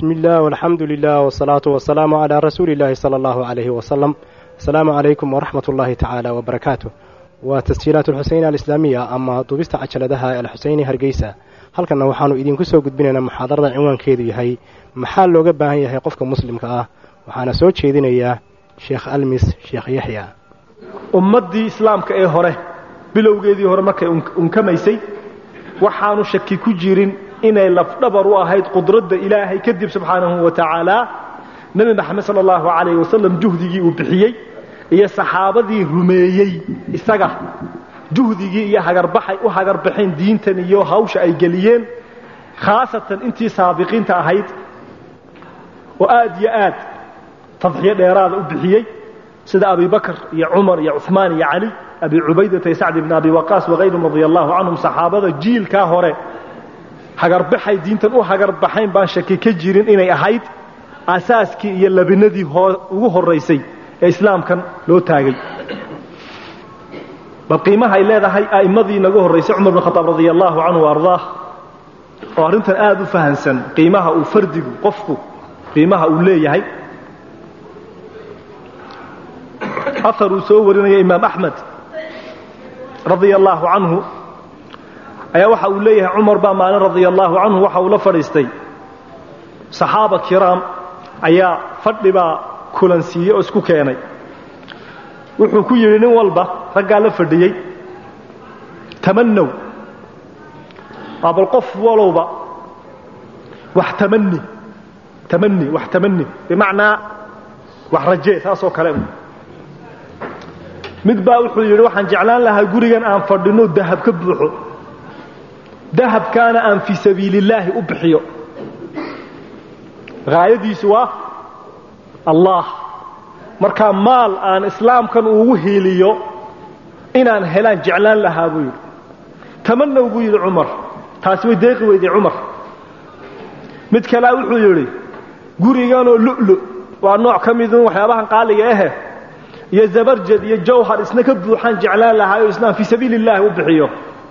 بسم الله والحمد لله والصلاة والسلام على رسول الله صلى الله عليه وسلم السلام عليكم ورحمة الله تعالى وبركاته وتسجيلات الحسين الإسلامية أما duubista cajaladaha alxuseyni hargeysa halkanna waxaanu idinku soo gudbinaynaa muxaadarada cinwaankeedu yahay maxaa looga baahan yahay qofka muslimka ah waxaana soo jeedinayaa sheekh almis sheekh yaxya ummaddii islaamka ee hore bilowgeedii hore markay unkamaysay waxaanu shaki ku jirin inay lafdhabar u ahayd qudradda ilaahay kadib subxaanahu wa tacaala nebi maxamed sala allahu calayh wasalam juhdigii uu bixiyey iyo saxaabadii rumeeyey isaga juhdigii iyo hagarbaxay u hagarbaxeen diintan iyo hawsha ay geliyeen khaasatan intii saabiqiinta ahayd oo aad iyo aad tadxiyo dheeraada u bixiyey sida abi bakr iyo cumar iyo cuثmaan iyo cali abi cubaydata iyo sacd ibn abi waqaas wakayrihim radia allahu canhum saxaabada jiilkaa hore hagarbaxay diintan u hagarbaxayn baan shaki ka jirin inay ahayd asaaskii iyo labinadii ugu horaysay ee islaamkan loo taagay bal qiimaha ay leedahay a'immadii naga horraysay cumar bn khaaab radia allahu canhu ardaah oo arrintan aada u fahansan qiimaha uu fardigu qofku qiimaha uu leeyahay ahar uu soo warinaya imaam axmed radia allaahu canhu ayaa waxa uu leeyahay cumar baa maalin radia allaahu canhu waxa uu la fadhiistay saxaaba kiraam ayaa fadhibaa kulansiiyey oo isku keenay wuxuu ku yidhi nin walba raggaa la fadhiyey tamanow waa bal qof walowba wax tamani tamani wax tamani bimacnaa wax rajee saasoo kale mid baa wuxuu yidhi waxaan jeclaan lahaa gurigan aan fadhino dahab ka buuxo dahabkaana aan fii sabiili illaahi u bixiyo haayadiisu waa allah markaa maal aan islaamkan ugu hiiliyo inaan helaan jeclaan lahaa buu yidhi tamanow buu yidhi cumar taasi way deeqi weyday cumar mid kalea wuxuu yidhi guriganoo lu'lu waa nooc ka midun waxyaabahan qaaliga ahe iyo zabarjad iyo jawhar isna ka buuxaan jeclaan lahaa oo isnaan fii sabiili illaahi u bixiyo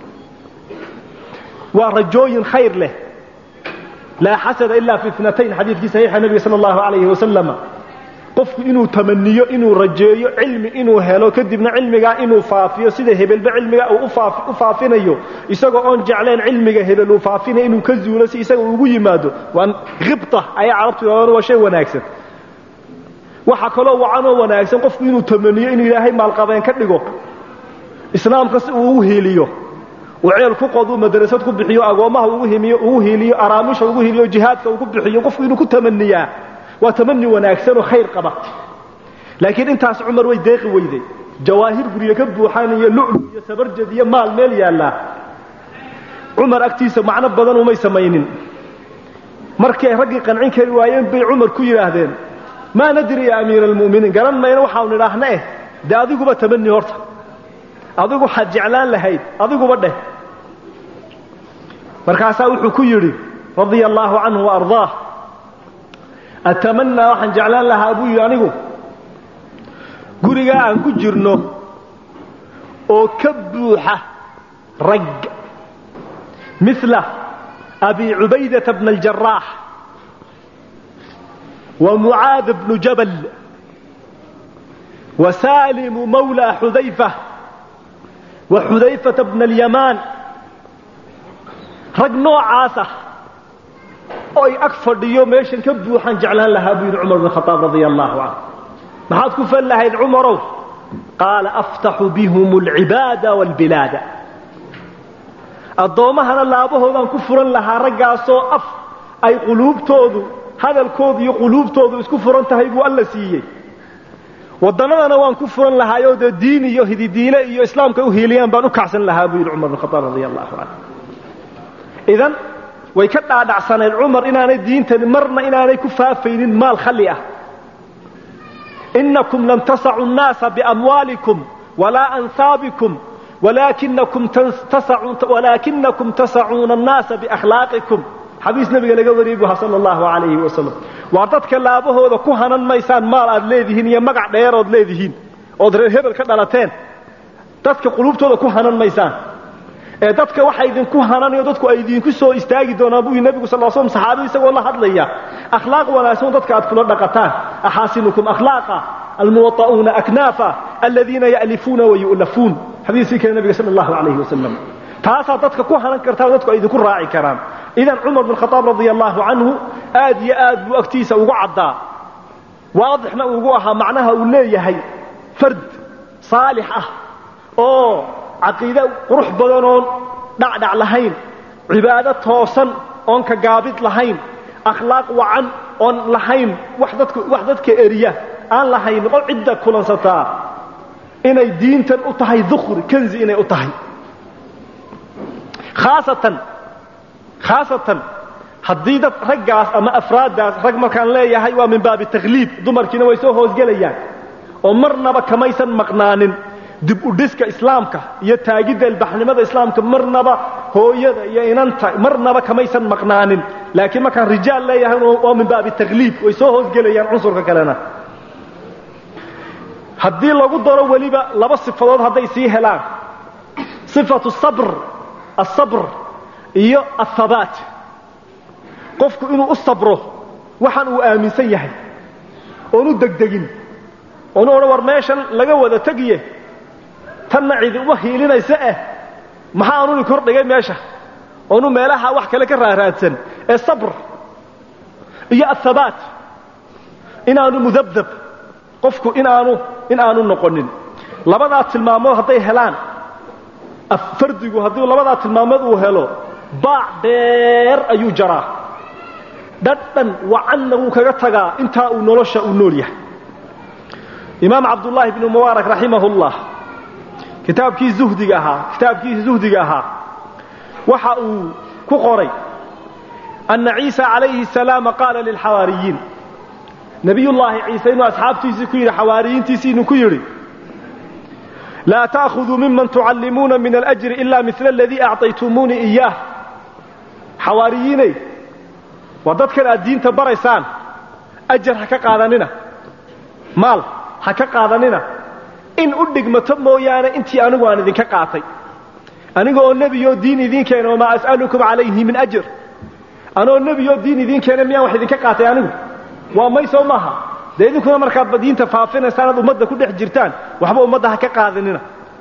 waa rajooyin khayr leh laa xasada ilaa fi itnatayn xadiidkii saxiixa nebiga sala allahu calayhi wasalama qofku inuu tamaniyo inuu rajeeyo cilmi inuu helo kadibna cilmigaa inuu faafiyo sida hebelba cilmigaa uu u faafinayo isagoo oon jeclayn cilmiga hebel uu faafinayo inuu ka zuulo si isaga ugu yimaado waa khibta ayaa carabtu yidhahdaan waa shay wanaagsan waxaa kaloo wacanoo wanaagsan qofku inuu tamaniyo inuu ilaahay maalqabeen ka dhigo islaamka si uu ugu hiiliyo uu ceel ku qodu madrasad ku bixiyo agoommaha ugu hiiliyo araamisha ugu hiiliyo jihaadka uu ku bixiyo qofku inuu ku tamaniyaa waa tamani wanaagsanoo khayr qaba laakiin intaas cumar way deeqi weyday jawaahir guryo ka buuxaan iyo lu'lu iyo sabarjad iyo maal meel yaallaa cumar agtiisa macno badan umay samaynin markii ay raggii qancin kari waayeen bay cumar ku yidhaahdeen maa nadri ya amiira almu'miniin garan mayna waxaanu nidhaahna eh dee adiguba tamani horta adigu waxaad jeclaan lahayd adiguba dheh markaasaa wuxuu ku yidhi radia allaahu canhu waardaah atamanaa waxaan jeclaan lahaa buu yidhi anigu gurigaa aan ku jirno oo ka buuxa rag mila abi cubaydata bna aljaraax wa mucaad bnu jabal wa saalimu mawla xudayfa wa xudayfata bna alyamaan rag noocaasah oy ag fadhiyo meeshan ka buuxaan jeclaan lahaa buu yidhi cumar bn khaaab radia allaahu canhu maxaad ku fan lahayd cumarow qaala aftaxu bihum alcibaada waalbilaada addoommahana laabahoodaan ku furan lahaa raggaasoo af ay quluubtoodu hadalkoodu iyo quluubtoodu isku furan tahay buu alla siiyey waddannadana waan ku furan lahaayoo dee diin iyo hididiile iyo islaamka u hiiliyaan baan u kacsan lahaa buu yidhi cumar bn khaaab radia allahu canhu idan way ka dhaadhacsanayd cumar inaanay diintani marna inaanay ku faafaynin maal khali ah inakum lam tasacu nnaasa biamwaalikum walaa ansaabikum walaakinakum tasacuuna annaasa biakhlaaqikum xadiis nabiga laga wariyey bu sala allahu calayhi wasalam waa dadka laabahooda ku hanan maysaan maal aad leedihiin iyo magac dheerood leedihiin ood reer hebel ka dhalateen dadka quluubtooda ku hanan maysaan ee dadka waxa idinku hananayo dadku ay idinku soo istaagi doonaan buu nebigu sal slam saxaabadii isagoo la hadlaya akhlaaq wanaagsan dadka aad kula dhaqataan axaasinukum akhlaaqa almuwaطa'uuna aknaafa aladiina ya'lifuuna wayu'lafuun xadiiskii kale nabiga sala allahu calayhi wasalam taasaa dadka ku hanan kartaa dadku ay idinku raaci karaan idan cumar bin khadaab radia allahu canhu aad iyo aad buu agtiisa ugu caddaa waadixna ugu ahaa macnaha uu leeyahay fard saalix ah oo caqiide qurux badanoon dhacdhac lahayn cibaado toosan oon ka gaabid lahayn akhlaaq wacan oon lahayn wax dadka wax dadka eriya aan lahayn qol cidda kulansataa inay diintan u tahay dukhri kanzi inay u tahay khaasatan khaasatan haddii dad raggaas ama afraaddaas rag markaan leeyahay waa min baabi takhliib dumarkiina way soo hoosgelayaan oo marnaba kamaysan maqnaanin dib u dhiska islaamka iyo taagidda ilbaxnimada islaamka marnaba hooyada iyo inanta marnaba kamaysan maqnaanin laakiin markaan rijaal leeyahay waa min baabi takhliib way soo hoosgelayaan cunsurka kalena haddii lagu daro weliba laba sifadood hadday sii helaan sifatu sabr asabr iyo athabaat qofku inuu u sabro waxaan uu aaminsan yahay oonu degdegin oonu odhan war meeshan laga wada tegiye tanna cidi uma hiilinaysa eh maxaa anuni kor dhigay meesha oonu meelaha wax kale ka raaraadsan ee sabr iyo athabaat inaanu mudabdab qofku inaanu in aanu noqonin labadaa tilmaamood hadday helaan fardigu haddii labadaa tilmaamood uu helo baac dheer ayuu jaraa dhadhan wacanna wuu kaga tagaa intaa uu nolosha uu nool yahay imaam cabdullaahi bnu mubaarak raximahullah kitaabkii zuhdiga ahaa kitaabkiisi zuhdiga ahaa waxa uu ku qoray anna ciisa calayhi salaama qaala lilxawaariyiin nebiyullaahi ciise inuu asxaabtiisii ku yidhi xawaariyiintiisii inuu ku yidhi laa taأkhuduu miman tucallimuuna min alأjri ila mila aladii acطaytumuunii iyaah xawaariyiiney waa dadkan aad diinta baraysaan ajar ha ka qaadanina maal ha ka qaadanina in u dhigmato mooyaane intii anigu aan idinka qaatay aniga oo nebiyoo diin idiin keena wamaa as'alukum calayhi min ajr anoo nebiyoo diin idiin keena miyaan wax idinka qaatay anigu waa may soo maaha dee idinkuna markaadba diinta faafinaysaan aad ummadda ku dhex jirtaan waxba ummadda ha ka qaadanina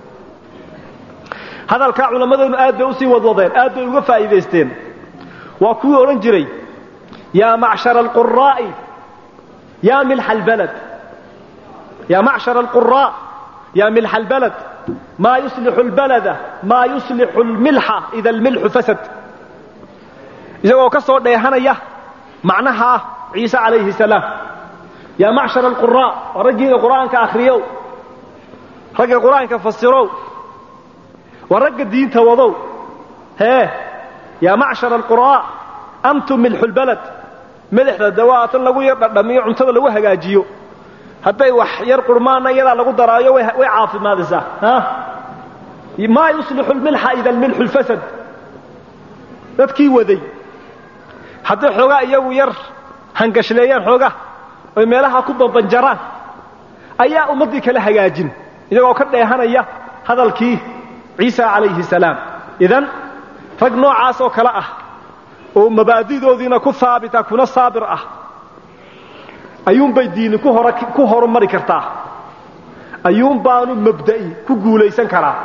hadalkaa culammadeennu aad bay usii wadwadeen aad bay uga faa'iidaysteen waa kuwii odhan jiray yaa macshara alquraa'i yaa milxa albalad yaa macshara alquraa yaa milxa albalad maa yuslixu albalada maa yuslixu almilxa ida almilxu fasad isagoo ka soo dheehanaya macnahaa ciise calayhi salaam yaa macshara alquraa waa raggiina qur'aanka akhriyow ragga qur'aanka fasirow waa ragga diinta wadow hee yaa macshara alquraa antum milxu lbalad madaxda dawaatan lagu yar dhadhamiyo cuntada lagu hagaajiyo hadday wax yar qurmaana iyadaa lagu daraayo way caafimaadisaa maa yuslixu lmilxa ida almilxu lfasad dadkii waday hadday xoogaa iyagu yar hangashleeyaan xoogaa oy meelaha ku bambanjaraan ayaa ummaddii kala hagaajin iyagoo ka dheehanaya hadalkii ciisa calayhi salaam idan rag noocaas oo kale ah oo mabaadidoodiina ku haabita kuna saabir ah ayuunbay diini ku horumari kartaa ayuun baanu mabda'i ku guulaysan karaa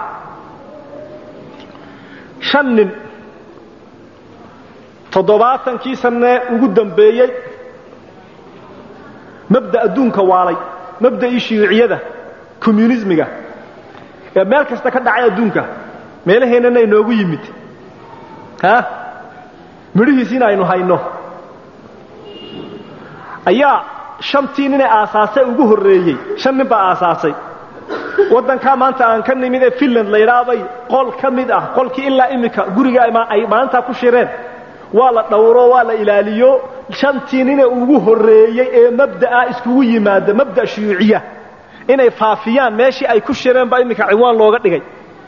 shan nin toddobaatankii sannee ugu dambeeyey mabda adduunka waalay mabda'ii shiiciyada communismiga ee meel kasta ka dhacay adduunka meelaheennana inoogu yimid ha midhihiisiina aynu hayno ayaa shantii ninay aasaasay ugu horreeyey shan nin baa aasaasay waddankaa maanta aan ka nimid ee finland la yidhaahbay qol ka mid ah qolkii ilaa iminka guriga ay maalintaa ku shireen waa la dhowro waa la ilaaliyo shantii nine ugu horreeyey ee mabda'a iskugu yimaada mabda' shuyuuciya inay faafiyaan meeshii ay ku shireen baa iminka ciwaan looga dhigay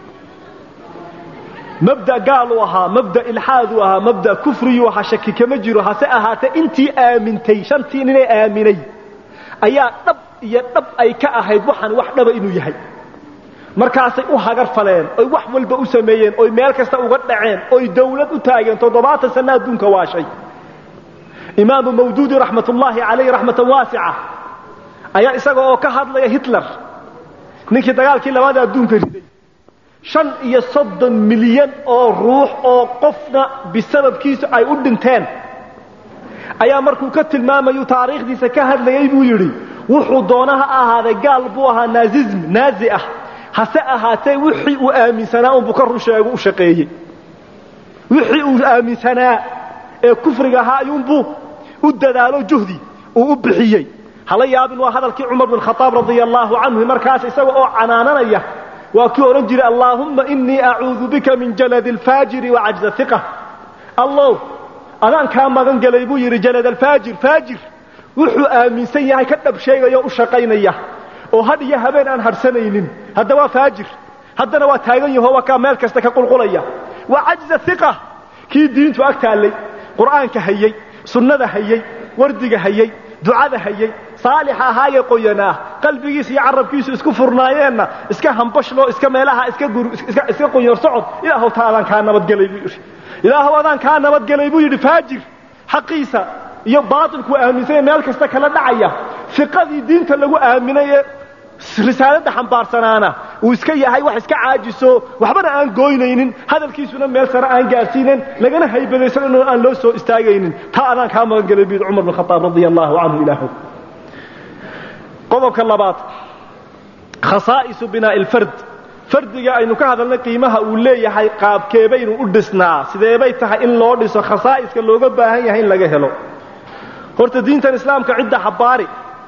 mabda gaaluu ahaa mabda ilxaaduu ahaa mabda kufriyuu ahaa shaki kama jiro hase ahaatee intii aamintay shantii ninay aaminay ayaa dhab iyo dhab ay ka ahayd waxaan wax dhaba inuu yahay markaasay u hagar faleen oy wax walba u sameeyeen oy meel kasta uga dhaceen oy dawlad u taageen toddobaatan sanno adduunka waashay imaamu mawduudi raxmatullaahi calayhi raxmatan waasica ayaa isaga oo ka hadlaya hitler ninkii dagaalkii labaada adduunka riday shan iyo soddon milyan oo ruux oo qofna bisababkiisu ay u dhinteen ayaa markuu ka tilmaamayu taariikhdiisa ka hadlayay buu yidhi wuxuu doona ha ahaaday gaal buu ahaa naazism naazi ah hase ahaatee wixii uu aaminsanaa unbuu ka rusheegu u shaqeeyey wixii uu aaminsanaa ee kufriga ahaa ayuunbuu u dadaalo juhdi uu u bixiyey hala yaabin waa hadalkii cumar bin khaaab radia allaahu canhu markaas isaga oo canaananaya waa kii odhan jiray allaahumma inii acuudu bika min jaladi alfaajiri wa cajza iqa allow adaan kaa magan gelay buu yidhi jalad alfaajir faajir wuxuu aaminsan yahay ka dhab sheegaya o u shaqaynaya oo hadh iyo habeen aan hadhsanaynin hadda waa faajir haddana waa taagan yaho waa kaa meel kasta ka qulqulaya wa cajza iqa kii diintu ag taallay qur'aanka hayey sunnada hayey wardiga hayey ducada hayey saalixa ahaayee qoyanaa qalbigiisa iyo carabkiisu isku furnaayeenna iska hambashloo iska meelaha iska qonyor socod ilaahow taa adaan kaa nabadgelay buu yidhi ilaahow adaan kaa nabadgelay buu yidhi faajir xaqiisa iyo baatilku aaminsanya meel kasta kala dhacaya fiqadii diinta lagu aaminay ee risaaladda xambaarsanaana uu iska yahay wax iska caajiso waxbana aan gooynaynin hadalkiisuna meel sare aan gaadhsiinen lagana haybadaysan inuu aan loo soo istaagaynin taa adaan kaa magan gelay buu yidhi cumar bin khataab radia allaahu canhu ilaahu qodobka labaad khasaa'isu binaa'i alfard fardiga aynu ka hadalnay qiimaha uu leeyahay qaabkeebaynu u dhisnaa sideebay tahay in loo dhiso khasaa'iska looga baahan yahay in laga helo horta diintan islaamka cidda xabbaari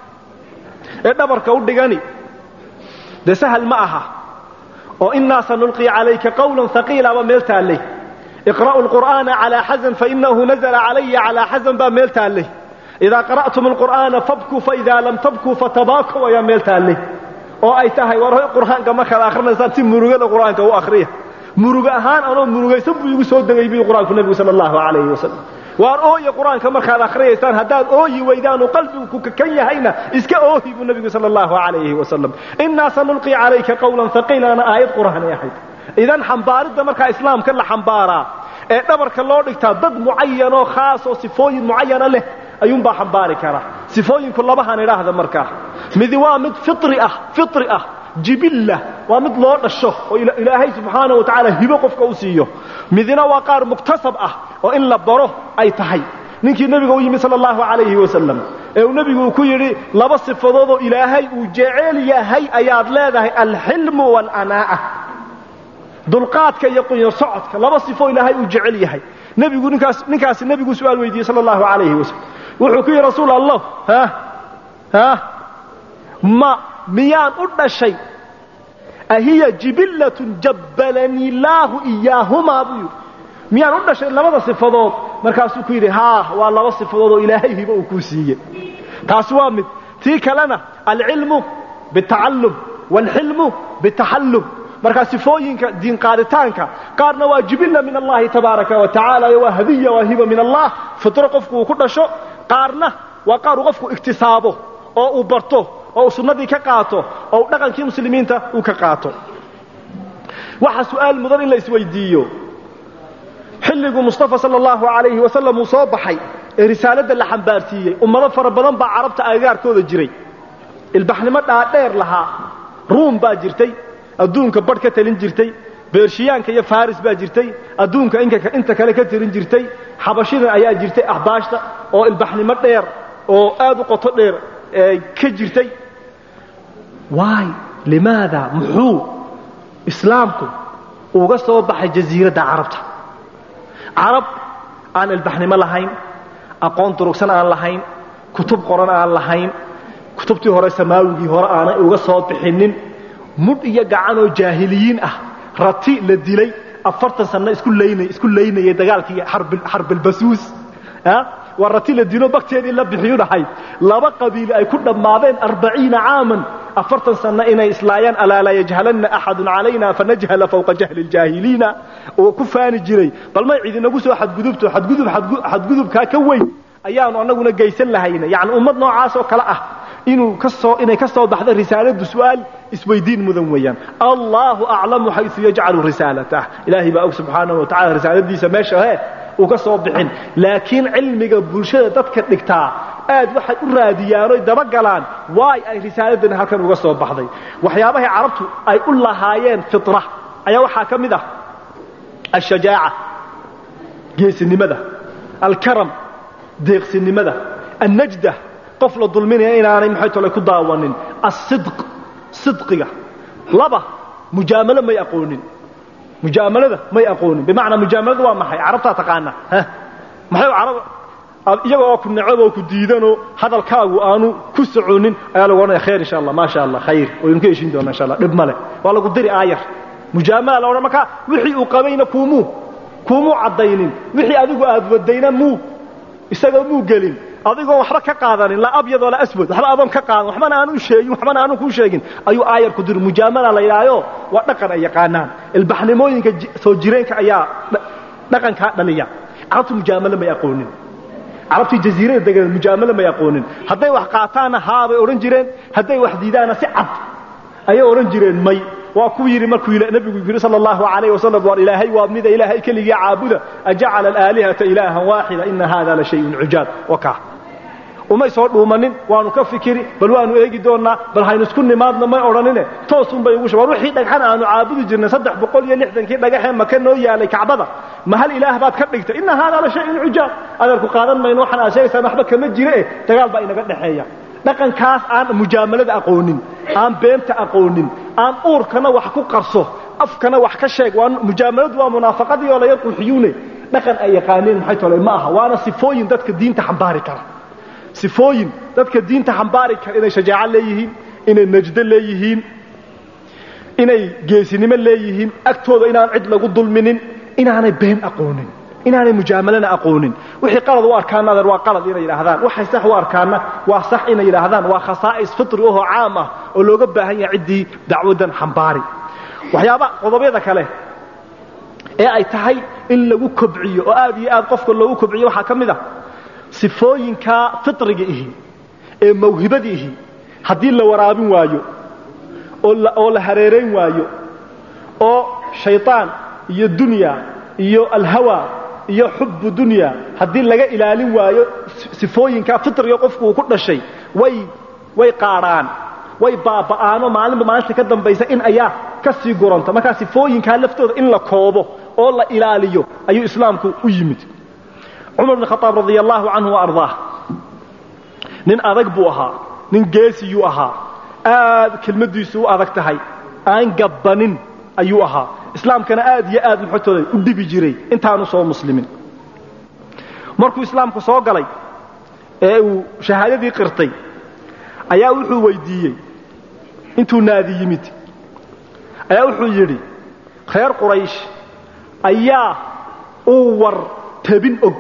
ee dhabarka u dhigani dee sahal ma aha oo innaa sanulqii calayka qawlan haqiilaba meel taallay iqra'u lqur'aana calaa xasan fainahu nazla calaya calaa xasan baa meel taallay idaa qara'tum alqur'aana fabkuu faidaa lam tabkuu fatabaakaw ayaa meel taallay oo ay tahay war qur'aanka markaad akrinaysaan si murugada qur'aanka u akriya murugo ahaan anoo murugaysan buu igu soo degay buu qur'aanku nebigu sala allahu calayhi wasalam waar ooya qur'aanka markaad akhriyaysaan haddaad ooyi weydaanu qalbigu ku kakan yahayna iska oohi buu nebigu sala allahu calayhi wasalam innaa sanulqii calayka qawlan haqiilaana aayad qur'aanay ahayd idan xambaaridda markaa islaamka la xambaaraa ee dhabarka loo dhigtaa dad mucayanoo khaas oo sifooyin mucayana leh ayuunbaa xambaari kara sifooyinku labahan idhaahda markaa midi waa mid firi ah firi ah jibilla waa mid loo dhasho oo ilaahay subxaana wa tacaala hibo qofka u siiyo midina waa qaar muktasab ah oo in la baro ay tahay ninkii nebiga u yimi sala allahu calayhi wasalam ee uu nebigu ku yidhi laba sifadoodoo ilaahay uu jecel yahay ayaad leedahay alxilmu waalanaa'a dulqaadka iyo qunyar socodka laba sifo ilaahay uu jecel yahay nebigu ninkaas ninkaasi nebiguu su-aal weydiiyey sala allahu calayhi wasalam wuxuu ku yidhi rasuul allah ha ha ma miyaan u dhashay ahiya jibillatun jabbalanii illaahu iyaahumaa buu yidhi miyaan u dhashay labada sifadood markaasuu ku yidhi haa waa laba sifadood oo ilaahay hibo uu kuu siiyey taasi waa mid tii kalena alcilmu bitacallum waalxilmu bitaxallum markaa sifooyinka diinqaaditaanka qaarna waa jibilla min allahi tabaaraka wa tacaala iyo waa hadiya waa hiba min allah fitro qofku uu ku dhasho qaarna waa qaar uu qofku iktisaabo oo uu barto oo uu sunnadii ka qaato oo uu dhaqankii muslimiinta uu ka qaato waxa su'aal mudan in la isweydiiyo xilliguu mustafa sala allahu calayhi wasalam uu soo baxay ee risaaladda la xambaarsiiyey ummado fara badan baa carabta agagaarkooda jiray ilbaxnimo dhaadheer lahaa ruum baa jirtay adduunka badh ka talin jirtay beershiyaanka iyo faris baa jirtay adduunka inta kale ka talin jirtay xabashida ayaa jirtay axbaashta oo ilbaxnimo dheer oo aad u qoto dheer ka jirtay waay limaada muxuu islaamku uga soo baxay jasiiradda carabta carab aan ilbaxnimo lahayn aqoon durugsan aan lahayn kutub qoran aan lahayn kutubtii hore samaawigii hore aanay uga soo bixinin mudh iyo gacanoo jaahiliyiin ah rati la dilay afartan sanno isku laynay isku laynayay dagaalkii xarbilbasuus waa rati la dilo bakteedii la bixiyu dhahay laba qabiil ay ku dhammaadeen arbaciina caaman afartan sanno inay islaayaan alaa laa yajhalanna axadun calayna fanajhala fawqa jahli ljaahiliina oo ku faani jiray bal may cidinagu soo xadgudubto xadgudub xadgudubkaa ka weyn ayaanu annaguna geysan lahayna yacni ummad noocaas oo kale ah inuu kasoo inay ka soo baxda risaaladu su'aal isweydiin mudan weeyaan allahu aclamu xayu yajcalu risaalatah ilaahay baa og subxaanahu wa tacala risaaladiisa meesha he uga soo bixin laakiin cilmiga bulshada dadka dhigtaa aad waxay u raadiyaan oy dabagalaan waay ay risaaladani halkan uga soo baxday waxyaabahay carabtu ay u lahaayeen fitra ayaa waxaa ka mid ah ashajaaca geesinimada alkaram deeqsinimada annajda qof la dulminaya inaanay maxay tole ku daawanin asidq sidqiga laba mujaamalo may aqoonin mujaamalada may aqoonin bimacnaa mujaamalada waa maxay carabtaa taqaana maxay carab iyaga oo ku necab oo ku diidanoo hadalkaagu aanu ku soconin ayaa lagu odhanaya khayr insha allah maasha allah khayr waynu ka heshin doonaa insha allah dhib male waa lagu diri aayar mujaamala la odhan markaa wixii uu qabayna kuumuu kuumuu caddaynin wixii adigu aad wadayna muu isagoo muu gelin adigoon waxba ka qaadanin laa abyad walaa aswad waxba adoon ka qaadan waxbana aanu sheegin waxbana aanu kuu sheegin ayuu aayar ku diri mujaamala la yidhaahayo waa dhaqan ay yaqaanaan ilbaxnimooyinka soo jireenka ayaa dhaqankaa dhaliya carabtu mujaamalo may aqoonin carabtii jaziirada degan mujaamalo may aqoonin hadday wax qaataanna haabay odhan jireen hadday wax diidaanna si cad ayay odhan jireen may waa ku yidhi markuu nabigu yidhi sal allahu alayh wasalam war ilaahay waa mida ilaahay keligii caabuda ajacala alaalihata ilaahan waaxida ina hada la shayun cujaab waka umay soo dhuumanin waanu ka fikiri bal waanu eegi doonnaa bal haynu isku nimaadno may odhanine toosunbay ugu war wixii dhagxan aanu caabudi jirnay saddex boqol iyo lixdankii dhagaxee maka noo yaalay kacbada ma hal ilaah baad ka dhigtay ina hada la shayun cujaab adeerku qaadan mayno waxaan aad sheegaysaan waxba kama jire eh dagaal baa inaga dhexeeya dhaqankaas aan mujaamalada aqoonin aan beenta aqoonin aan uurkana wax ku qarso afkana wax ka sheeg waa mujaamaladu waa munaafaqadii oo laga quxiyuune dhaqan ay yaqaaneen maxay tole ma aha waana sifooyin dadka diinta xambaari kara sifooyin dadka diinta xambaari kara inay shajaaco leeyihiin inay najdo leeyihiin inay geesinimo leeyihiin agtooda inaan cid lagu dulminin inaanay been aqoonin inaanay mujaamalana aqoonin wixii qalad u arkaana adeer waa qalad inay yidhaahdaan waxay sax u arkaana waa sax inay yidhaahdaan waa khasaa'is fitri ahoo caam ah oo looga baahan yahay ciddii dacwaddan xambaari waxyaaba qodobyada kale ee ay tahay in lagu kobciyo oo aad iyo aad qofka loogu kobciyo waxaa ka mid ah sifooyinka fitriga ihi ee mawhibada ihi haddii la waraabin waayo oo la hareerayn waayo oo shayطaan iyo dunya iyo alhawa iyo xubu dunya haddii laga ilaalin waayo sifooyinkaa fitriga qofku uu ku dhashay way way qaadhaan way baaba'aano maalinba maalinta ka dambaysa in ayaa ka sii guranta markaa sifooyinkaa laftooda in la koobo oo la ilaaliyo ayuu islaamku u yimid cumar bn khaaab radia allahu canhu waardaah nin adag buu ahaa nin geesiyuu ahaa aad kelmaddiisu u adag tahay aan gabbanin ayuu ahaa islaamkana aad iyo aad muxotooda u dhibi jiray intaanu soo muslimin markuu islaamku soo galay ee uu shahaadadii qirtay ayaa wuxuu weydiiyey intuu naadi yimid ayaa wuxuu yidhi reer quraysh ayaa uu war tabin og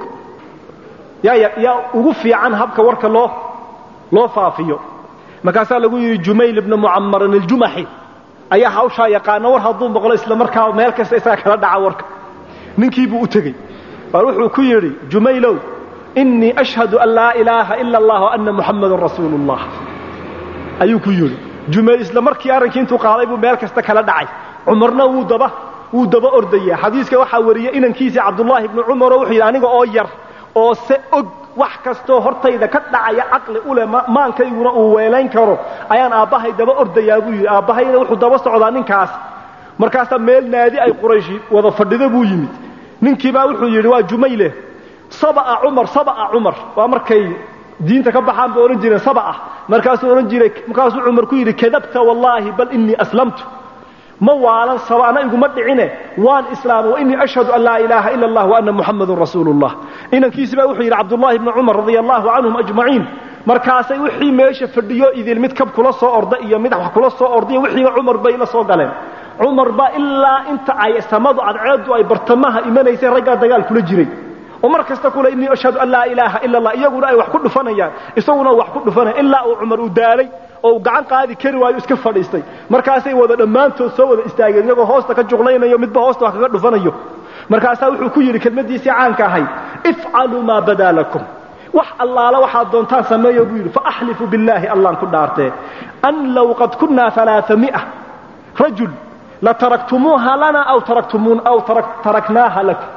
yaa ugu fiican habka warka loo loo faafiyo markaasaa lagu yidhi jumayl ibna mucamarin aljumaxi ayaa hawshaa yaqaana war hadduu maqlo isla markaa meel kasta isaga kala dhaca warka ninkiibuu u tegey bal wuxuu ku yidhi jumaylow innii ashhadu an laa ilaaha ila allah ana muxammadan rasuulu ullah ayuu ku yidhi jumayl isla markii arrinkii intuu qaaday buu meel kasta kala dhacay cumarna wuu daba wuu daba ordaya xadiiska waxaa wariyey inankiisii cabdullaahi ibnu cumaroo wuxuu yidhi aniga oo yar oo se og wax kastoo hortayda ka dhacaya caqli u leh maankayguna uu weelayn karo ayaan aabbahay daba ordayaa buu yidhi aabbahayna wuxuu daba socdaa ninkaas markaasaa meel naadi ay qurayshi wada fadhido buu yimid ninkiibaa wuxuu yidhi waa jumayle saba'a cumar saba'a cumar waa markay diinta ka baxaan bay odhan jireen saba'ah markaasuu odhan jiray markaasuu cumar ku yidhi kadabta wallaahi bal innii aslamtu ma waalan saba'na iguma dhicine waan islaamay wainii ashhadu an laa ilaaha ila allah waana muxamadun rasuulu llah inankiisi baa wuxuu yidhi cabdullaahi bni cumar radia allahu canhum ajmaciin markaasay wixii meesha fadhiyo idil mid kab kula soo orda iyo mid wax kula soo orday wixiiba cumar bay la soo galeen cumar baa ilaa inta ay samadu cadceedu ay bartamaha imanaysay raggaa dagaal kula jiray oo mar kasta kule innii ashhadu an laa ilaaha ila allah iyaguna ay wax ku dhufanayaan isaguna wax ku dhufanaya ilaa uu cumar uu daalay oo uu gacan qaadi kari waayo iska fadhiistay markaasay wada dhammaantood soo wada istaageen iyagoo hoosta ka juqlaynayo midba hoosta wax kaga dhufanayo markaasaa wuxuu ku yidhi kelmaddiisii caanka ahayd ifcaluu maa badaa lakum wax allaala waxaad doontaan sameeyo buu yidhi faaxlifu billaahi allaan ku dhaartee an low qad kunnaa alaaamia rajul lataraktumuuha lana aw taraknaaha lakum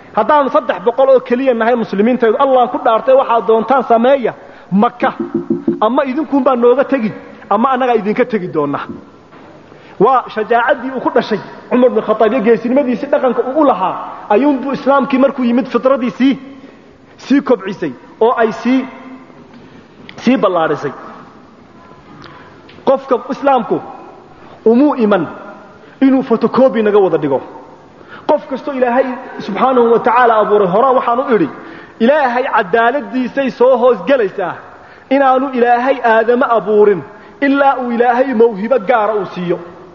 haddaanu saddex boqol oo keliya nahay muslimiintaydu allah ku dhaartay waxaad doontaan sameeya maka ama idinkuunbaa nooga tegi ama annagaa idinka tegi doona waa shajaacaddii uu ku dhashay cumar bin khataab iyo geesinimadiisii dhaqanka uu u lahaa ayuunbuu islaamkii markuu yimid fitradii sii sii kobcisay oo ay sii sii ballaadhisay qofka islaamku umuu iman inuu fotocobi naga wada dhigo qof kastoo ilaahay subxaanahu wa tacaala abuuray horaa waxaan u idhi ilaahay cadaaladiisay soo hoosgelaysaa inaanu ilaahay aadamo abuurin ilaa uu ilaahay mawhibo gaara uu siiyo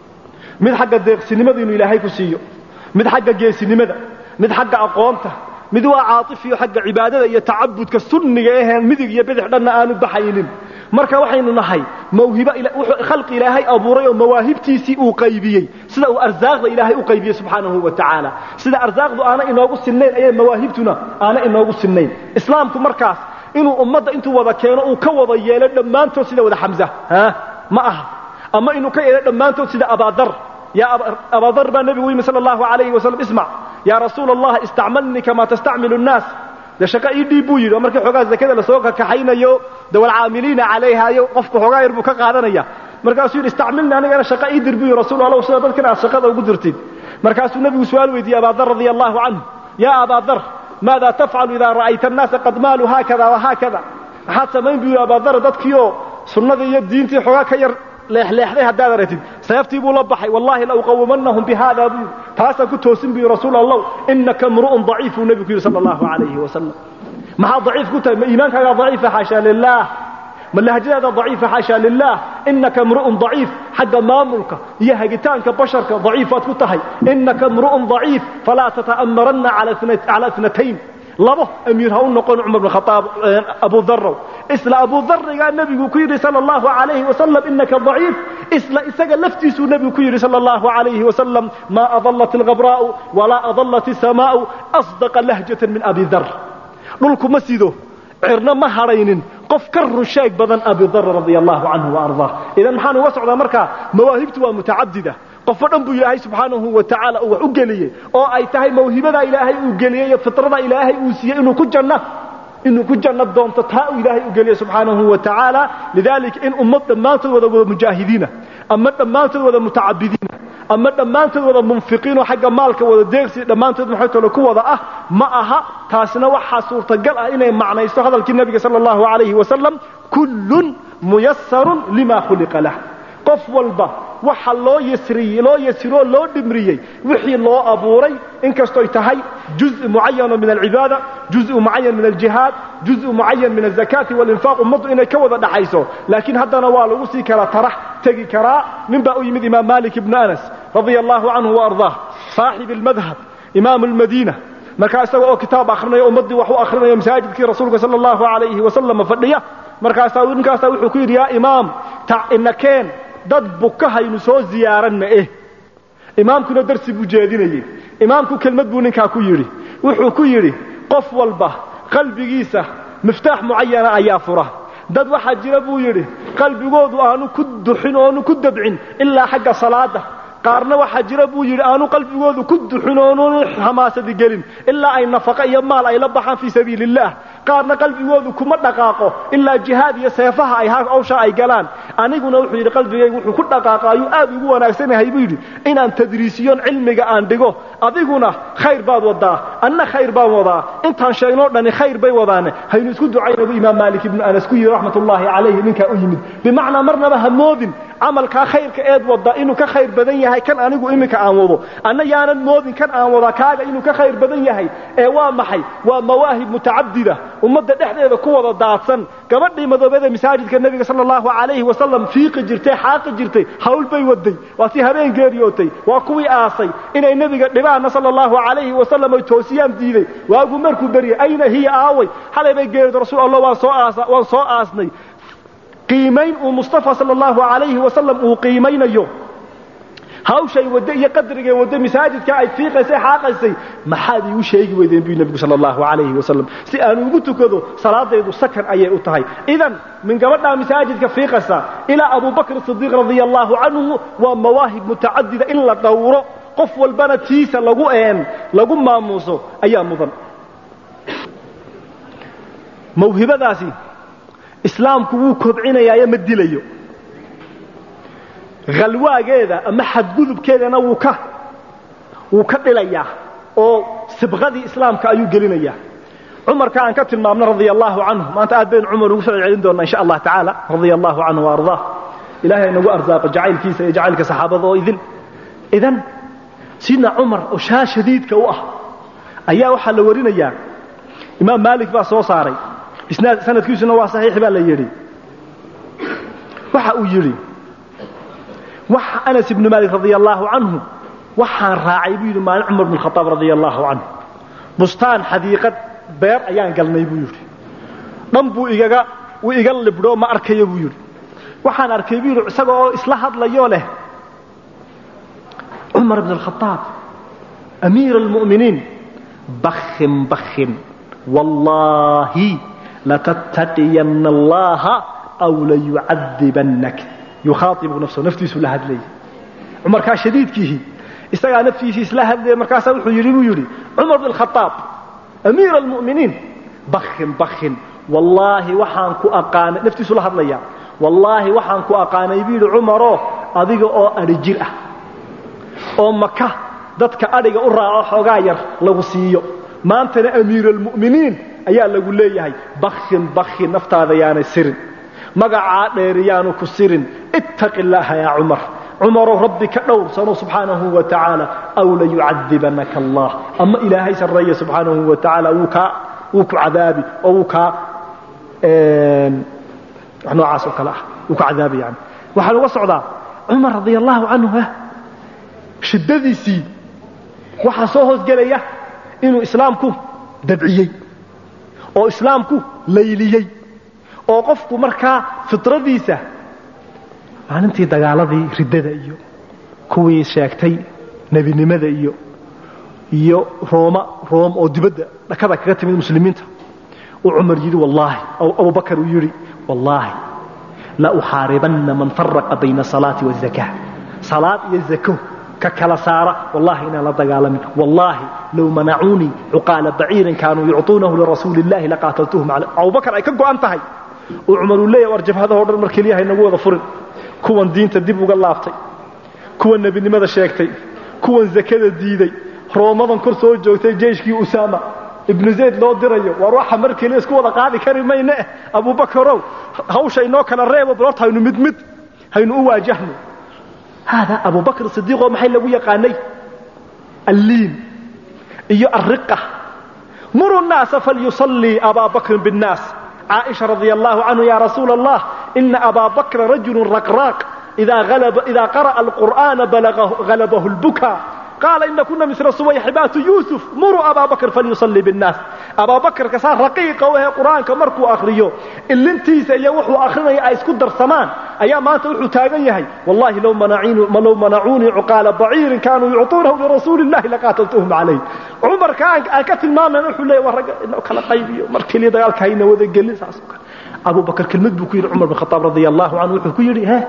mid xagga deeqsinimada inuu ilaahay ku siiyo mid xagga geesinimada mid xagga aqoonta mid waa caaifiyo xagga cibaadada iyo tacabudka sunniga aheen midig iyo bidix dhanna aanu baxaynin marka waxaynu nahay mawhibo khalqi ilaahay abuuray oo mawaahibtiisii uu qaybiyey sida uu arsaaqda ilaahay u qaybiyey subxaanahu wa tacaala sida arsaaqdu aana inoogu sinnayn ayay mawaahibtuna aana inoogu sinnayn islaamku markaas inuu ummadda intuu wada keeno uu ka wada yeelo dhammaantood sida wada xamza ma aha ama inuu ka yeelo dhammaantood sida abaadar ya abaadar baa nebigu yimi sala allahu alayhi wasalam ismac yaa rasuula allah istacmalnii kamaa tastacmilu nnaas dee shaqo ii dhiib buu yidhi oo markii xoogaa zakada lasoo kakaxaynayo de walcaamiliina calayhayo qofku xoogaa yar buu ka qaadanaya markaasuu yidhi istacmilni anigana shaqo ii dir buu yidhi rasuul allow sida dadkan aad shaqada ugu dirtid markaasuu nebigu su-aal weydiiyey abaadar radia allahu canhu yaa abaadar maada tafcalu idaa ra'ayta annaasa qad maaluu haakada wahaakada maxaad samayn buu yidhi abaadar dadkiioo sunnadii iyo diintii xoogaa ka yar leexleexday haddaad aragtid seeftii buu la baxay wallahi la uqawimanahum bihada buu taasaan ku toosin buu yidhi rasuul allah inaka mru'un daciif buu nebigu ku yidhi sala allahu calayhi wasalam maxaad daciif ku tahay ma iimaankaagaa daciifa xaasha lilah ma lahjadaada daciifa xaasha lilah inaka mru'un daciif xagga maamulka iyo hagitaanka basharka daciifaad ku tahay inaka mru'un daciif falaa tata'amaranna cala itnatayn labo amiir ha u noqon cumar bn khaaab abu darow isla abu darigaa nebigu ku yidhi sala allahu alayhi wasalam inaka daciif isla isaga laftiisuu nebigu ku yidhi sala allahu alayhi wasalam maa adalat alghabraa'u walaa adalat isamaa'u asdaqa lahjatan min abi dar dhulku ma sido cirna ma hadhaynin qof ka runsheeg badan abi dar radia allahu canhu waardaa idan maxaan uga socdaa markaa mawaahibtu waa mutacadida qofo dhan buu ilaahay subxaanahu wa tacaala uu wax u geliyey oo ay tahay mawhibada ilaahay uu geliyey iyo fitrada ilaahay uu siiyey inuu ku janno inuu ku janno doonto taa uu ilaahay u geliyey subxaanahu wa tacaala lidaalika in ummad dhammaantood wada wada mujaahidiina ama dhammaantood wada mutacabidiina ama dhammaantood wada munfiqiinoo xagga maalka wada deeqsi dhammaantood maxaytole ku wada ah ma aha taasina waxaa suurtagal ah inay macnayso hadalkii nebiga sala allahu calayhi wasalam kullun muyasarun lima khuliqa lah qof walba waxa loo yasriyey loo yasiroo loo dhimriyey wixii loo abuuray inkastoy tahay juزء mucayano min alcibaada juزء mucayan min aljihaad juزء mucayan min azakaati walinfaaq ummaddu inay ka wada dhaxayso laakiin haddana waa lagu sii kala tarax tegi karaa nin baa u yimid imaam malik ibnu anas radia allahu canhu waardaah saaxib almadhab imaamu lmadiina markaa isaga oo kitaab akhrinayo ummaddii wax u akhrinayo masaajidkii rasuulka sala allahu alayhi wasalam fadhiya markaasaa ninkaasaa wuxuu ku yidhi yaa imaam inakeen dad bukahaynu soo ziyaaran ma eh imaamkuna darsi buu jeedinayey imaamku kelmad buu ninkaa ku yidhi wuxuu ku yidhi qof walba qalbigiisa miftaax mucayana ayaa fura dad waxaa jira buu yidhi qalbigoodu aanu ku duxin oonu ku dabcin ilaa xagga salaada qaarna waxaa jira buu yidhi aanu qalbigoodu ku duxin oonu hamaasadi gelin ilaa ay nafaqo iyo maal ay la baxaan fii sabiili illah qaarna qalbigoodu kuma dhaqaaqo ilaa jihaad iyo seefaha ay hawsha ay galaan aniguna wuxuu yidhi qalbigaygu wuxuu ku dhaqaaqa ayuu aad ugu wanaagsan yahay buu yidhi inaan tadriisiyon cilmiga aan dhigo adiguna khayr baad wadaa anna khayr baan wadaa intaan sheegnoo dhani khayr bay wadaane haynu isku ducayna buu imaam maalik ibnu anas ku yidhi raxmat ullaahi calayhi ninkaa u yimid bimacnaa marnaba ha moodin camalkaa khayrka eed wada inuu ka khayr badan yahay kan anigu iminka aan wado anna yaanan moodin kan aan wadaa kaaga inuu ka khayr badan yahay ee waa maxay waa mawaahib mutacadida ummadda dhexdeeda ku wada daadsan gabadhii madoobada masaajidka nebiga sala allahu calayhi wasalam fiiqi jirtay xaaqi jirtay hawl bay waday waa tii habeen geeriyootay waa kuwii aasay inay nebiga dhibaana sala allahu calayhi wasalam ay toosiyaan diiday waagu markuu beryay ayna hiya aaway xalay bay geerido rasuul allah waan soo aasa waan soo aasnay qiimayn uu mustafa sala allahu calayhi wasalam uu qiimaynayo hawshay wadde iyo qadrigay wadde masaajidka ay fiiqaysay xaaqaysay maxaad iigu sheegi weydeen buu nebigu sala allahu calayhi wasalam si aan ugu tukado salaadaydu sakan ayay u tahay idan min gabadhaa masaajidka fiiqaysa ilaa abubakr sidiiq radia allahu canhu waa mawaahib mutacadida in la dhowro qof walbana tiisa lagu een lagu maamuuso ayaa mudan mawhibadaasi islaamku wuu kobcinayaayo ma dilayo khalwaageeda ama xadgudubkeedana wuu ka wuu ka dhilayaa oo sibqadii islaamka ayuu gelinayaa cumarka aan ka tilmaamno radia allahu canhu maanta aad baynu cumar ugu soo celcelin doonaa insha allah tacaala radia allahu canhu waardaa ilahay nagu arsaaqo jacaylkiisa iyo jacaylka saxaabada oo idin idan sidna cumar oo shaa shadiidka u ah ayaa waxaa la warinayaa imaam maalik baa soo saaray isnaad sanadkiisuna waa saxiix baa la yidhi waxa uu yidhi waxa anas ibnu maalik radia allaahu canhu waxaan raacay buu yidhi maalin cumar bn khaaab radia allaahu canhu bustaan xadiiqad beer ayaan galnay buu yidhi dhan buu igaga uu iga libdho ma arkayo buu yidhi waxaan arkay buu yidhi isaga oo isla hadlayoo leh cumar bn alkhaaab amiira almu'miniin bakhin bakhin wallaahi latattaqiyanna allaha aw layucadibannak yukhaaibu nafsahu naftiisuu la hadlayay cumarkaa shadiidkiihi isagaa naftiisii isla hadlaya markaasaa wuxuu yidhi buu yidhi cumar bn khaaab amiira almu'miniin bakhin bakhin wallaahi waxaan ku aqaanay naftiisuu la hadlaya wallaahi waxaan ku aqaanay buu yidhi cumaroo adiga oo adhi jir ah oo maka dadka adhiga u raaco xoogaa yar lagu siiyo maantana amiir almu'miniin ayaa lagu leeyahay bakhin bakhin naftaada yaanay sirin magacaa dheer yaanu ku sirin ittaqi illaaha yaa cumar cumarow rabbi ka dhowrsano subxaanahu wa tacaala aw layucadibanaka allah ama ilaahay sarreeya subxaanahu wa tacaala wuu kaa wuu ku cadaabi oo wuu kaa wax noocaas oo kale ah wuu ka cadaabi yani waxaan uga socdaa cumar radia allahu canhu shiddadiisii waxaa soo hoosgelaya inuu islaamku dabciyey oo islaamku layliyey oo qofku markaa fitradiisa maalintii dagaaladii riddada iyo kuwii sheegtay nebinimada iyo iyo rooma room oo dibadda dhakada kaga timid muslimiinta uu cumar yidhi wallaahi abubakar uu yidhi wallaahi la uxaaribanna man faraqa bayna asalaati waazaka salaad iyo zako ka kala saara wallahi inaan la dagaalamin wallaahi low manacuunii cuqaala baciirin kaanuu yucطuunahu lirasuuli illahi laqaataltuhum calay abubakar ay ka go'an tahay uu cumar uu leeyahy war jabhadahoo dhan mar keliya haynagu wada furin kuwan diinta dib uga laabtay kuwan nebinimada sheegtay kuwan zakada diiday roomadan kor soo joogtay jeyshkii usaama ibnu zayd loo dirayo war waxa mar keliya isku wada qaadi kari mayne abubakarow hawsha inoo kala reebo balorta haynu mid mid haynu u waajahno haadaa abubakr sidiiqoo maxay lagu yaqaanay alliin iyo alriqa muru nnaasa falyusallii abaa bakrin biاnnaas caaisha radia allahu canhu ya rasuula allah ina abaa bakra rajulu raqraaq idaa qara'a alqur'aana halabahu lbuka qaala ina kuna misla subayxibaatu yuusuf muruu abaa bakr falyusallii biاnnaas abaa bakrka saa raqiiqa u ahe qur'aanka markuu akhriyo ilintiisa iyo wuxuu akhrinaya ay isku darsamaan ayaa maanta wuxuu taagan yahay wallahi low manacuunii cuqaala baciirin kaanuu yucطuunahu lirasuuli اllahi laqaataltuhum calayh cumarka aan ka tilmaamayn wuxuu leeya war ragga inoo kala qaybiyo mar keliya dagaalka hayna wada gelin saas oo kale abu bakr kelmad buu ku yidhi cumar bin khataab radia allahu canhu wuxuu ku yidhi he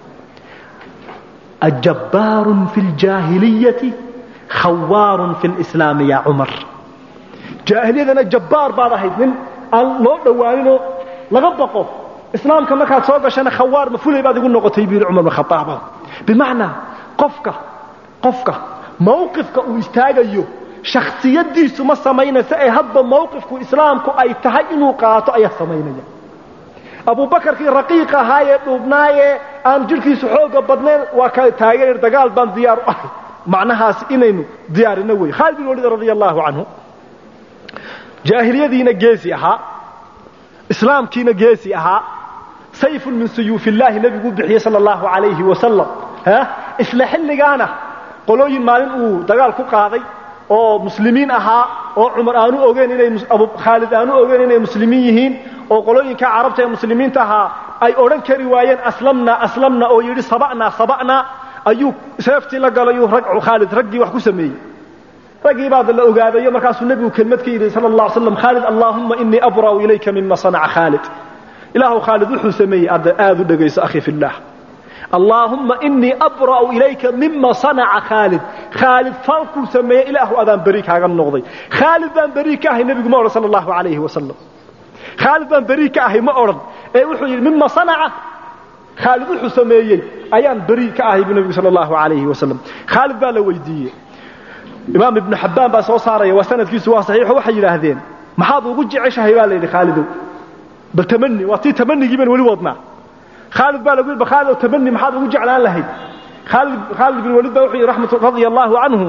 ajabbaarun fi ljaahiliyati khawaarun fi lislaami ya cumar jaahiliyadana jabbaar baad ahayd nin aan loo dhowaaninoo laga baqo islaamka markaad soo gashana khawaar ma fulay baad igu noqotay buu yidhi cumar bin khataab bimacnaa qofka qofka mawqifka uu istaagayo shakhsiyadiisu ma samaynaysa ee hadba mawqifku islaamku ay tahay inuu qaato ayaa samaynaya abubakarkii raqiiq ahaayee dhuubnaayee aan jidhkiisu xooga badnayn waa ka taageer dagaal baan diyaar u ahay macnahaas inaynu diyaarino wey khaalid bin walid radia allahu canhu jaahiliyadiina geesi ahaa islaamkiina geesi ahaa sayfun min suyuuf illaahi nebiguu bixiyey sala allahu calayhi wasalam isla xilligaana qolooyin maalin uu dagaal ku qaaday oo muslimiin ahaa oo cumar aanu ogeyn inay khaalid aanu ogeyn inay muslimiin yihiin oo qolooyinka carabta ee muslimiinta ahaa ay odhan kari waayeen aslamna aslamna oo yidhi saba'na saba'na ayuu seeftii la galayuu khaalid raggii wax ku sameeyey raggii baad la ogaadayo markaasuu nebigu kelmad ka yidhi sala allah slam khaalid allaahumma inii abra'u ilayka mima sanaca khaalid ilaahu khaalid wuxuu sameeyey aad u dhegayso akhi fillaah allaahumma inii abra'u ilayka mima sanaca khaalid khaalid falkuu sameeyey ilaahu adaan beri kaaga noqday khaalid baan beri ka ahay nebigu ma odhan sala allahu calayhi wasalam khaalid baan beri ka ahay ma odhan ee wuxuu yidhi mima sanaca khaalid wuxuu sameeyey ayaan beri ka ahay buu nebigu sala allahu calayhi wasalam khaalid baa la weydiiyey imaam ibnu xabbaan baa soo saaraya waa sanadkiisu waa saxiixo waxay yidhaahdeen maxaad ugu jeceshahay baa la yidhi khaalidow bal tamani waa tii tamanigii baan weli wadnaa khaalid baa lagu yidhi bal khaalidow tamani maxaad ugu jeclaan lahayd khaalid khaalid bin waliid baa wuxuu yidhi raxmatu radia allahu canhu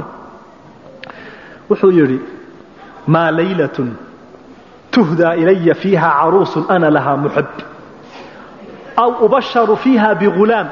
wuxuu yidhi maa laylatun tuhdaa ilaya fiiha caruusun ana lahaa muxib aw ubasharu fiiha bigulaam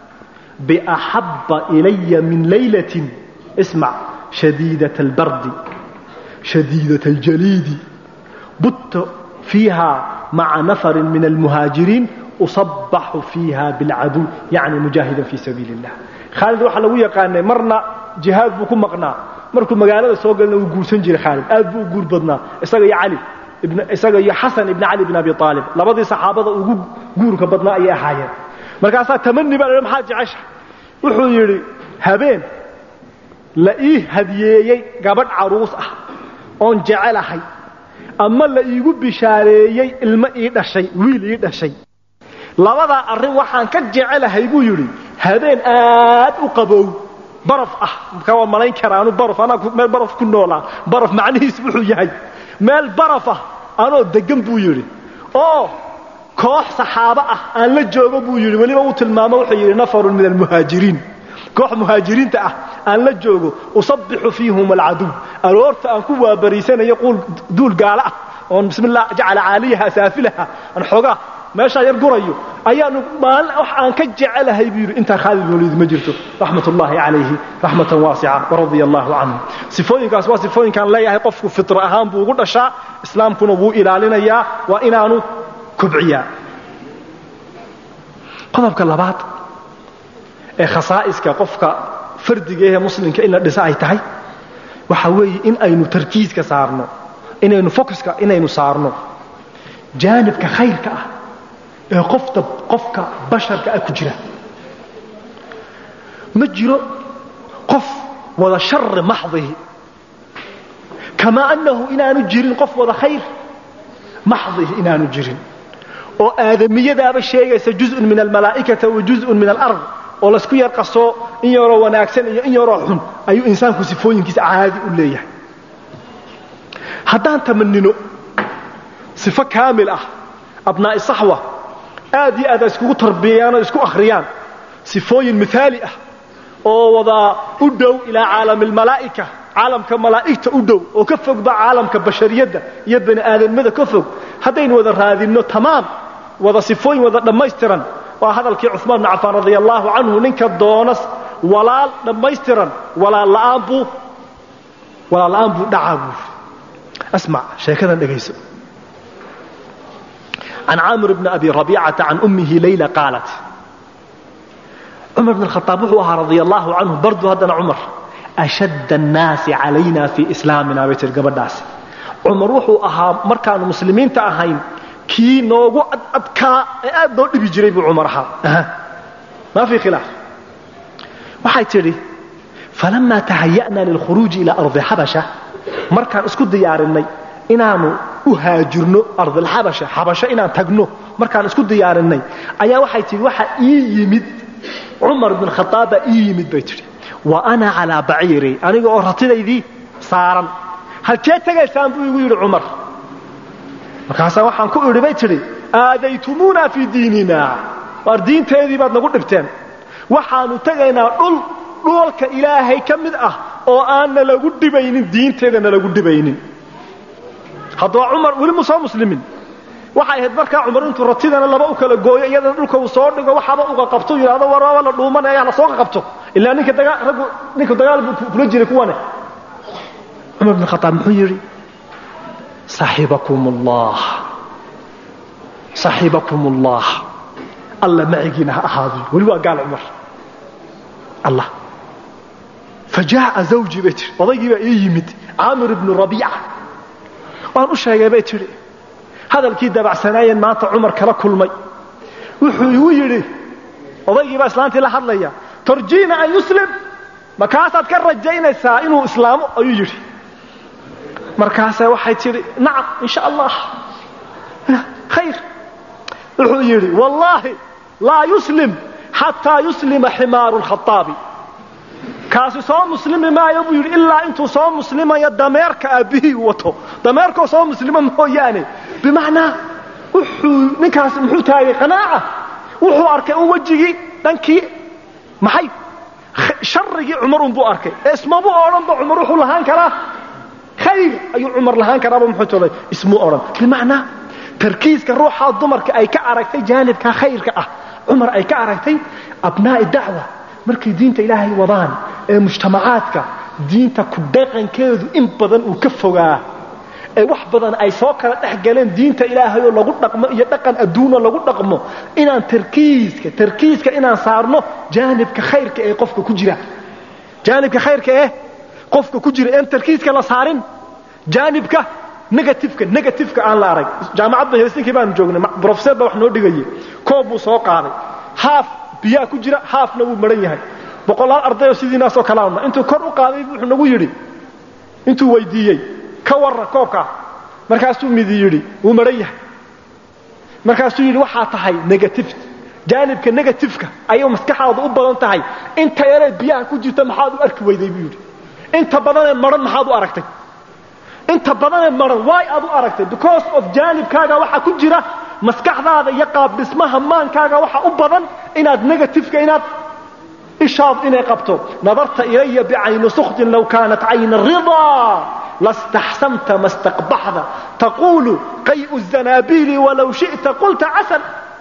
biaxabba ilaya min laylatin ismac شديدة البرد شديدة الجليد بت فيها مع نفر من المهاجرين أصبح فيها بالعدو يعني مجاهدا في سبيل الله خالد waxa lagu yaqaanay marna jihaad buu ku maqnaa markuu magaalada soo galna uu guursan jiray Khalid aad buu guur badnaa isaga iyo Ali ibn isaga iyo Hasan ibn Ali ibn Abi Talib labadii saxaabada ugu guurka badnaa ay ahaayeen markaas tamanni baa maxaa jecesha wuxuu yiri habeen la ii hadiyeeyey gabadh caruus ah oon jecelahay ama la iigu bishaareeyey ilmo ii dhashay wiil ii dhashay labadaa arrin waxaan ka jecelahay buu yidhi habeen aad u qabow baraf ah markaa waa malayn karaanu baraf anaa meel baraf ku noolaa baraf macnihiis wuxuu yahay meel baraf ah anoo degan buu yidhi oo koox saxaabo ah aan la joogo buu yidhi weliba uu tilmaamo wuxuu yidhi nafarun min almuhaajiriin koox muhaajiriinta ah aan la joogo usabbixu fiihum alcaduw aroorta aan ku waabariisanayo duul gaalo ah oon bismillah jacala caaliyaha saafilaha aan xoogaa meeshaa yar gurayo ayaanu maalin wax aan ka jecelahay buu yidhi intaa khaalid waliid ma jirto raxmat ullaahi calayhi raxmatan waasica waradia allahu canhu sifooyinkaas waa sifooyinkaan leeyahay qofku fitra ahaan buu ugu dhashaa islaamkuna wuu ilaalinayaa waa inaanu kobciyaa qodobka labaad ee khasaa'iska qofka fardiga ee muslimka in la dhisa ay tahay waxa weeye in aynu tarkiiska saarno inaynu focuska inaynu saarno jaanibka khayrka ah ee qofta qofka basharka ah ku jira ma jiro qof wada shari maxdihi kamaa annahu inaanu jirin qof wada khayr maxdihi inaanu jirin oo aadamiyadaaba sheegaysa juzun min almalaa'ikata wa juzun min alard oo laysku yar qasoo in yaroo wanaagsan iyo in yaroo xun ayuu insaanku sifooyinkiisa caadi u leeyahay haddaan tamanino sifo kaamil ah abnaa'i saxwa aad iyo aad ay iskugu tarbiyayaan oo isku akhriyaan sifooyin mithaali ah oo wada u dhow ilaa caalami almalaa'ika caalamka malaa'igta u dhow oo ka fogba caalamka bashariyadda iyo bani aadamnimada ka fog haddaynu wada raadinno tamaam wada sifooyin wada dhammaystiran waa hadalkii cuثmaan bn cafaan radia allahu canhu ninka doona walaal dhammaystiran walaal la'aan buu walaal la'aan buu dhacaa buuri asmac sheekadan dhegayso can caamir bni abi rabiicata can ummihi layla qaalat cumar bn khaaab wuxuu ahaa radia allahu canhu bardu haddana cumar ashadd annaasi calayna fii islaamina bay tiri gabadhaasi cumar wuxuu ahaa markaanu muslimiinta ahayn kii noogu adadkaa ee aad noo dhibi jiray buu cumar ahaa maa fii khilaaf waxay tidhi falamaa tahaya'naa lilkhuruuji ilaa ardi xabasha markaan isku diyaarinay inaanu u haajirno ardilxabasha xabasho inaan tagno markaan isku diyaarinay ayaa waxay tidhi waxa ii yimid cumar bin khaaab baa ii yimid bay tidhi wa ana calaa baciiri aniga oo ratidaydii saaran halkee tegaysaan buu igu yidhi cumar markaasaa waxaan ku idhi bay tidhi aadaytumuuna fii diinina waar diinteedii baad nagu dhibteen waxaanu tegaynaa dhul dhulalka ilaahay ka mid ah oo aan nalagu dhibaynin diinteeda nalagu dhibaynin haddaba cumar weli mu soo muslimin waxay ahayd markaa cumar intuu ratidana laba u kala gooyo iyadana dhulka uu soo dhigo waxaba uga qabto yidhahdo waraba la dhuumanaya la soo qabto ilaa ninka dagaa raggu ninka dagaal buu kula jiray kuwane cumar bin khataab muxuu yidhi saxibakum allah saxibakum allah alla macigiina ha ahaado weli waa gaal cumar allah fajaa'a zawji bay tihi odaygii baa ii yimid caamir ibnu rabiica waan u sheegay bay tidhi hadalkii dabacsanaayeen maanta cumar kala kulmay wuxuu igu yidhi odaygii baa islaantii la hadlaya tarjiina an yuslim markaasaad ka rajaynaysaa inuu islaamo ayuu yidhi markaasa waxay tidhi nacam in sha allah khayr wuxuu yidhi wallaahi laa yuslim xataa yuslima ximaaru lkhaaabi kaasi soo muslimi maayo buu yidhi ilaa intuu soo muslimayo dameerka aabbihii uu wato dameerkoo soo muslima mooyaane bimacnaa wuxuu ninkaasi muxuu taagay qanaaca wuxuu arkay un wejigii dhankii maxay sharigii cumar unbuu arkay ee ismabu odhanba cumar wuxuu lahaan karaa khayr ayuu cumar lahaan karaaba muxuu tolay ismuu odhan bimacnaa tarkiiska ruuxaa dumarka ay ka aragtay jaanibka khayrka ah cumar ay ka aragtay abnaa'i dacwa markay diinta ilaahay wadaan ee mujtamacaadka diinta ku dhaqankeedu in badan uu ka fogaa ee wax badan ay soo kala dhex galeen diinta ilaahayoo lagu dhaqmo iyo dhaqan adduunoo lagu dhaqmo inaan tarkiiska tarkiiska inaan saarno jaanibka khayrka ee qofka ku jira jaanibka khayrka ee qofka ku jira een tarkiiska la saarin jaanibka negatifka negatifka aan la arag jaamacadda helsinkii baanu joognay brofeser baa wax noo dhigayay koob buu soo qaaday haaf biyaa ku jira haafna wuu maran yahay boqolaal ardayoo sidiinaasoo kalaana intuu kor u qaaday wuxuu nagu yidhi intuu weydiiyey ka warra koobkaa markaasuu midi yidhi wuu maran yahay markaasuu yidhi waxaa tahay negatif jaanibka negatifka ayay maskaxaadu u badan tahay inta yaree biyaha ku jirta maxaad u arki weyday buu yidhi inta badanee maran maxaad u aragtay inta badanee maran waay aad u aragtay because of jaanibkaaga waxaa ku jira maskaxdaada iyo qaabdhismaha maankaaga waxa u badan inaad negatifka inaad ishaad inay qabto nadarta ilaya bicayni suktin low kaanat cayna ridaa lastaxsamta ma staqbaxda taquulu qayu zanaabiili walow shi'ta qulta casan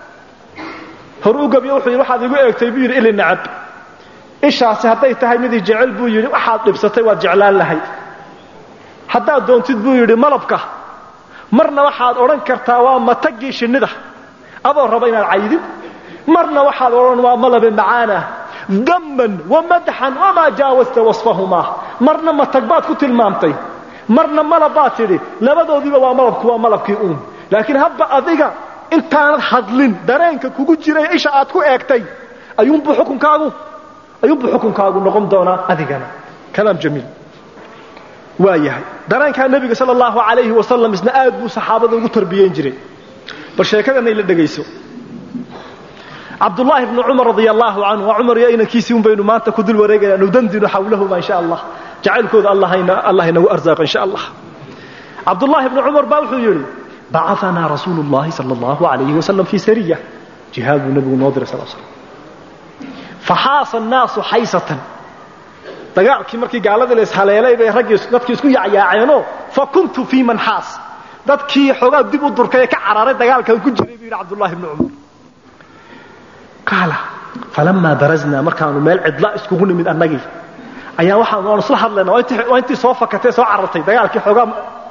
hor u gabyo wuxuu yidhi waxaad igu eegtay buu yidhi ili nacab ishaasi hadday tahay midii jecel buu yidhi waxaad dhibsatay waad jeclaan lahayd haddaad doontid buu yidhi malabka marna waxaad odhan kartaa waa matagii shinnida adoo raba inaad caydin marna waxaad odhan waa malabe macaanah damman wamadaxan wamaa jaawasta wasfahumaa marna matag baad ku tilmaamtay marna malab baad tidhi labadoodiiba waa malabku waa malabkii uun laakiin hadba adiga intaanad hadlin dareenka kugu jiray isha aad ku eegtay ayuunbuu xukunkaagu ayuunbuu xukunkaagu noqon doonaa adigana kalaam jamiil waa yahay dareenkaa nebiga sala allahu calayhi wasalam isna aad buu saxaabada ugu tarbiyeyn jiray bal sheekadana ila dhegayso cabdullaahi bnu cumar radia allaahu canhu waa cumar iyo inankiisii un baynu maanta ku dul wareegayna nudandinu xawlahuma insha allah jacaylkooda allah inagu arsaaqo insha allah cabdullaahi bnu cumar baa wuxuu yidhi bacaanaa rasuulu llahi sala allahu alayhi wasalam fii sariya jihaad buu nebigu noo diray sal slam faxaasa annaasu xaysatan dagaalkii markii gaaladii la ishaleelay bay raggii dadkii isku yacyaaceenoo fa kuntu fii man xaas dadkii xoogaa dib u durkay ee ka cararay dagaalkan ku jiray buu yidhi cabdullahi bnu cumar qaala falamaa baraznaa markaanu meel cidla iskugu nimid annagii ayaa waxaan waanu isla hadlayna waa intii soo fakatee soo carartay dagaalkii xoogaa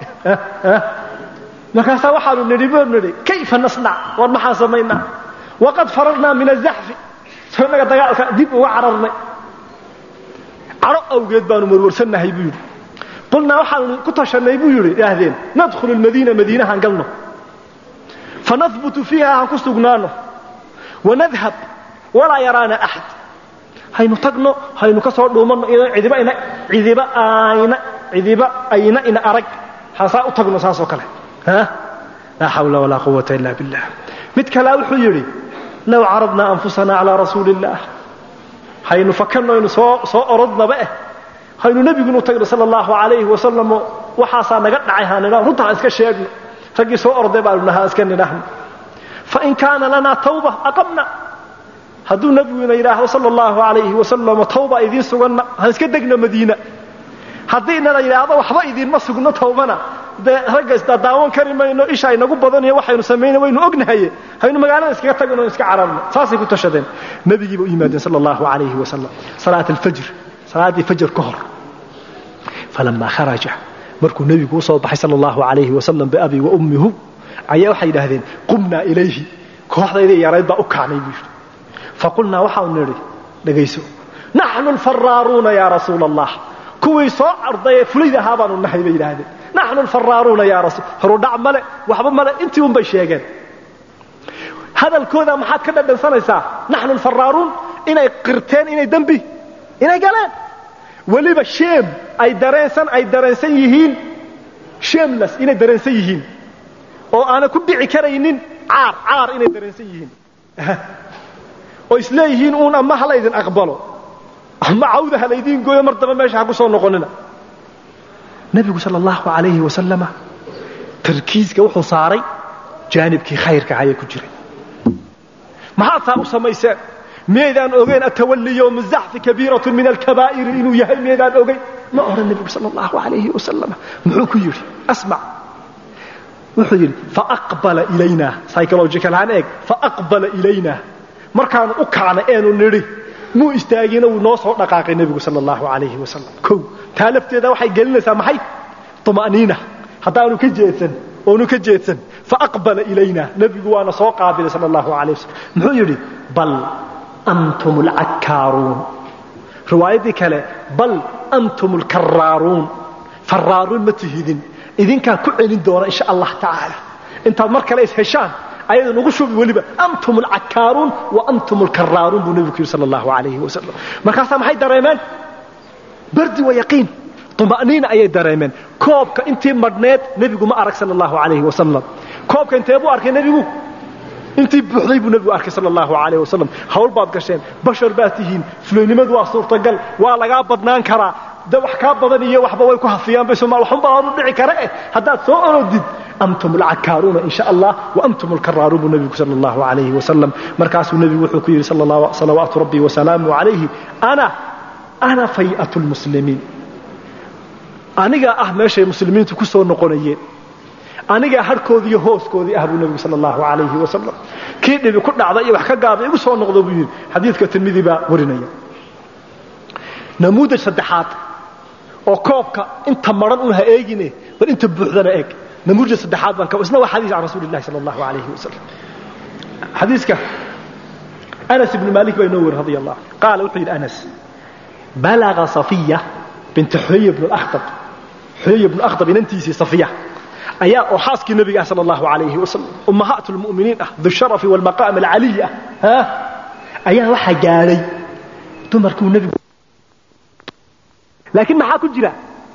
markaasaa waxaanu nidhi buu nidhi kayfa nasnac war maxaan samaynaa waqad fararnaa min azaxfi soo inaga dagaalka dib uga cararnay cadho awgeed baanu warwarsannahay buu yidhi qulnaa waxaanu ku tashanay buu yidhi idhaahdeen nadkhulu lmadiina madiinahaan galno fanahbutu fiiha aan ku sugnaano wanadhab walaa yaraana axad haynu tagno haynu ka soo dhuumanno cidiba ina cidiba ayna cidiba ayna ina arag haasaa u tagno saasoo kale laa xawla walaa quwata ila billah mid kalea wuxuu yidhi low caradnaa anfusana calaa rasuuli illaah haynu fakanno aynu soo soo orodnaba eh haynu nebigunu tagno sala allahu calayhi wasalamo waxaasaa naga dhacay haanidha runta aan iska sheegno raggii soo orday baanu nahaa iska nidhaahno fain kaana lanaa tawba aqamna hadduu nebiguna yidhaahdo sala allahu calayhi wasalamo tawba idiin suganna han iska degno madiina haddiina la yidhaahdo waxba idiinma sugno tawbana dee ragga isdadaawan kari mayno isha inagu badaniyo waxaynu samayna waynu ognahaye haynu magaalada iskaga tagno iska cararno saasay ku tashadeen nebigiiba u yimaadeen sala allahu calayhi wasalam salaat alfajr salaaddii fajr ka hor falamaa kharaja markuu nebigu u soo baxay sala allahu calayhi wasalam biabi wa ummihu ayaa waxay yidhaahdeen qumnaa ilayhi kooxdaydii yarayd baa u kacnay buu yidhi faqulnaa waxaanu nidhi dhegayso naxnu alfaraaruuna yaa rasuula allah kuwii soo ardayee fulayda ahaa baanu nahay bay yidhaahdeen naxnu alfaraaruuna yaa rasuul horudhac male waxba male intii un bay sheegeen hadalkooda maxaad ka dhadhansanaysaa naxnu alfaraaruun inay qirteen inay dembi inay galeen weliba sheem ay dareensan ay dareensan yihiin sheemlas inay dareensan yihiin oo aanay ku dhici karaynin caar caar inay dareensan yihiin oo isleeyihiin uun ama ha laydin aqbalo ama cawda ha laydiin gooyo mar damba meesha ha ku soo noqonina nebigu sala allahu calayhi wasalama tarkiiska wuxuu saaray jaanibkii khayrka ayay ku jiray maxaad taa u samayseen miyaydaan ogeyn atawalli yowma zaxfi kabiiratun min alkabaa'iri inuu yahay miyaydaan ogeyn ma odhan nebigu sala allahu calayhi wasalam muxuu ku yidhi asmac wuxuu yidhi faaqbala ilayna psychological haan eeg faaqbala ilayna markaanu u kacnay eenu nidhi muu istaagina wuu noo soo dhaqaaqay nebigu sala allahu calayhi wasalam kow taa lafteeda waxay gelinaysaa maxay tuma'niina haddaanu ka jeedsan oonu ka jeedsan faaqbala ilayna nebigu waana soo qaabilay sala allahu calayh wasalam muxuu yidhi bal antum alcakkaaruun riwaayaddii kale bal antum alkaraaruun faraaruun ma tihidin idinkaa ku celin doona insha allah tacaala intaad mar kale is heshaan ayada nagu shubi weliba antum alcakkaaruun wa antum alkaraaruun buu nebigu ku yidhi sala allahu calayhi wasalam markaasaa maxay dareemeen bardi wa yaqiin tuma'niina ayay dareemeen koobka intii madhneed nebigu ma arag sala allahu calayhi wasalam koobka intee buu arkay nebigu intii buuxday buu nebigu arkay sala allahu calayh wasalam hawl baad gasheen bashar baad tihiin fulaynimadu waa suurtagal waa lagaa badnaan karaa de wax kaa badan iyo waxba way ku hafiyaan bay somaal waxunba horu dhici kare eh haddaad soo orodid antum alcakkaaruuna in sha allah wa antum alkaraaruun buu nebigu sala allahu calayhi wasalam markaasuu nebigu wuxuu ku yidhi salawaatu rabbi wasalaamu calayhi ana ana fay'atu lmuslimiin anigaa ah meeshay muslimiintu ku soo noqonayeen anigaa harhkoodii iyo hooskoodii ah buu nebigu sala allahu calayhi wasalam kii dhibi ku dhacday iyo wax ka gaabay igu soo noqdo buu yidhi xadiidka tirmidi baa warinaya namuudaj saddexaad oo koobka inta maran un ha eegine bal inta buuxdana eeg namuudaj saddexaad baan ka isna waa xadiis can rasuuli illahi sala allahu calayhi wasalam xadiiska anas ibnu maalik baa inoo weri radi allah qaala wuxuu yidhi anas balaga safiya binta xuyay ibnu akhtab xuyay ibnu akhtab inantiisii safiya ayaa oo xaaskii nebiga ah sala allahu calayhi wasalam ummahaat lmu'miniin ah dusharafi walmaqaam alcaliy ah ha ayaa waxaa gaadhay dumarkuu nebigu laakiin maxaa ku jira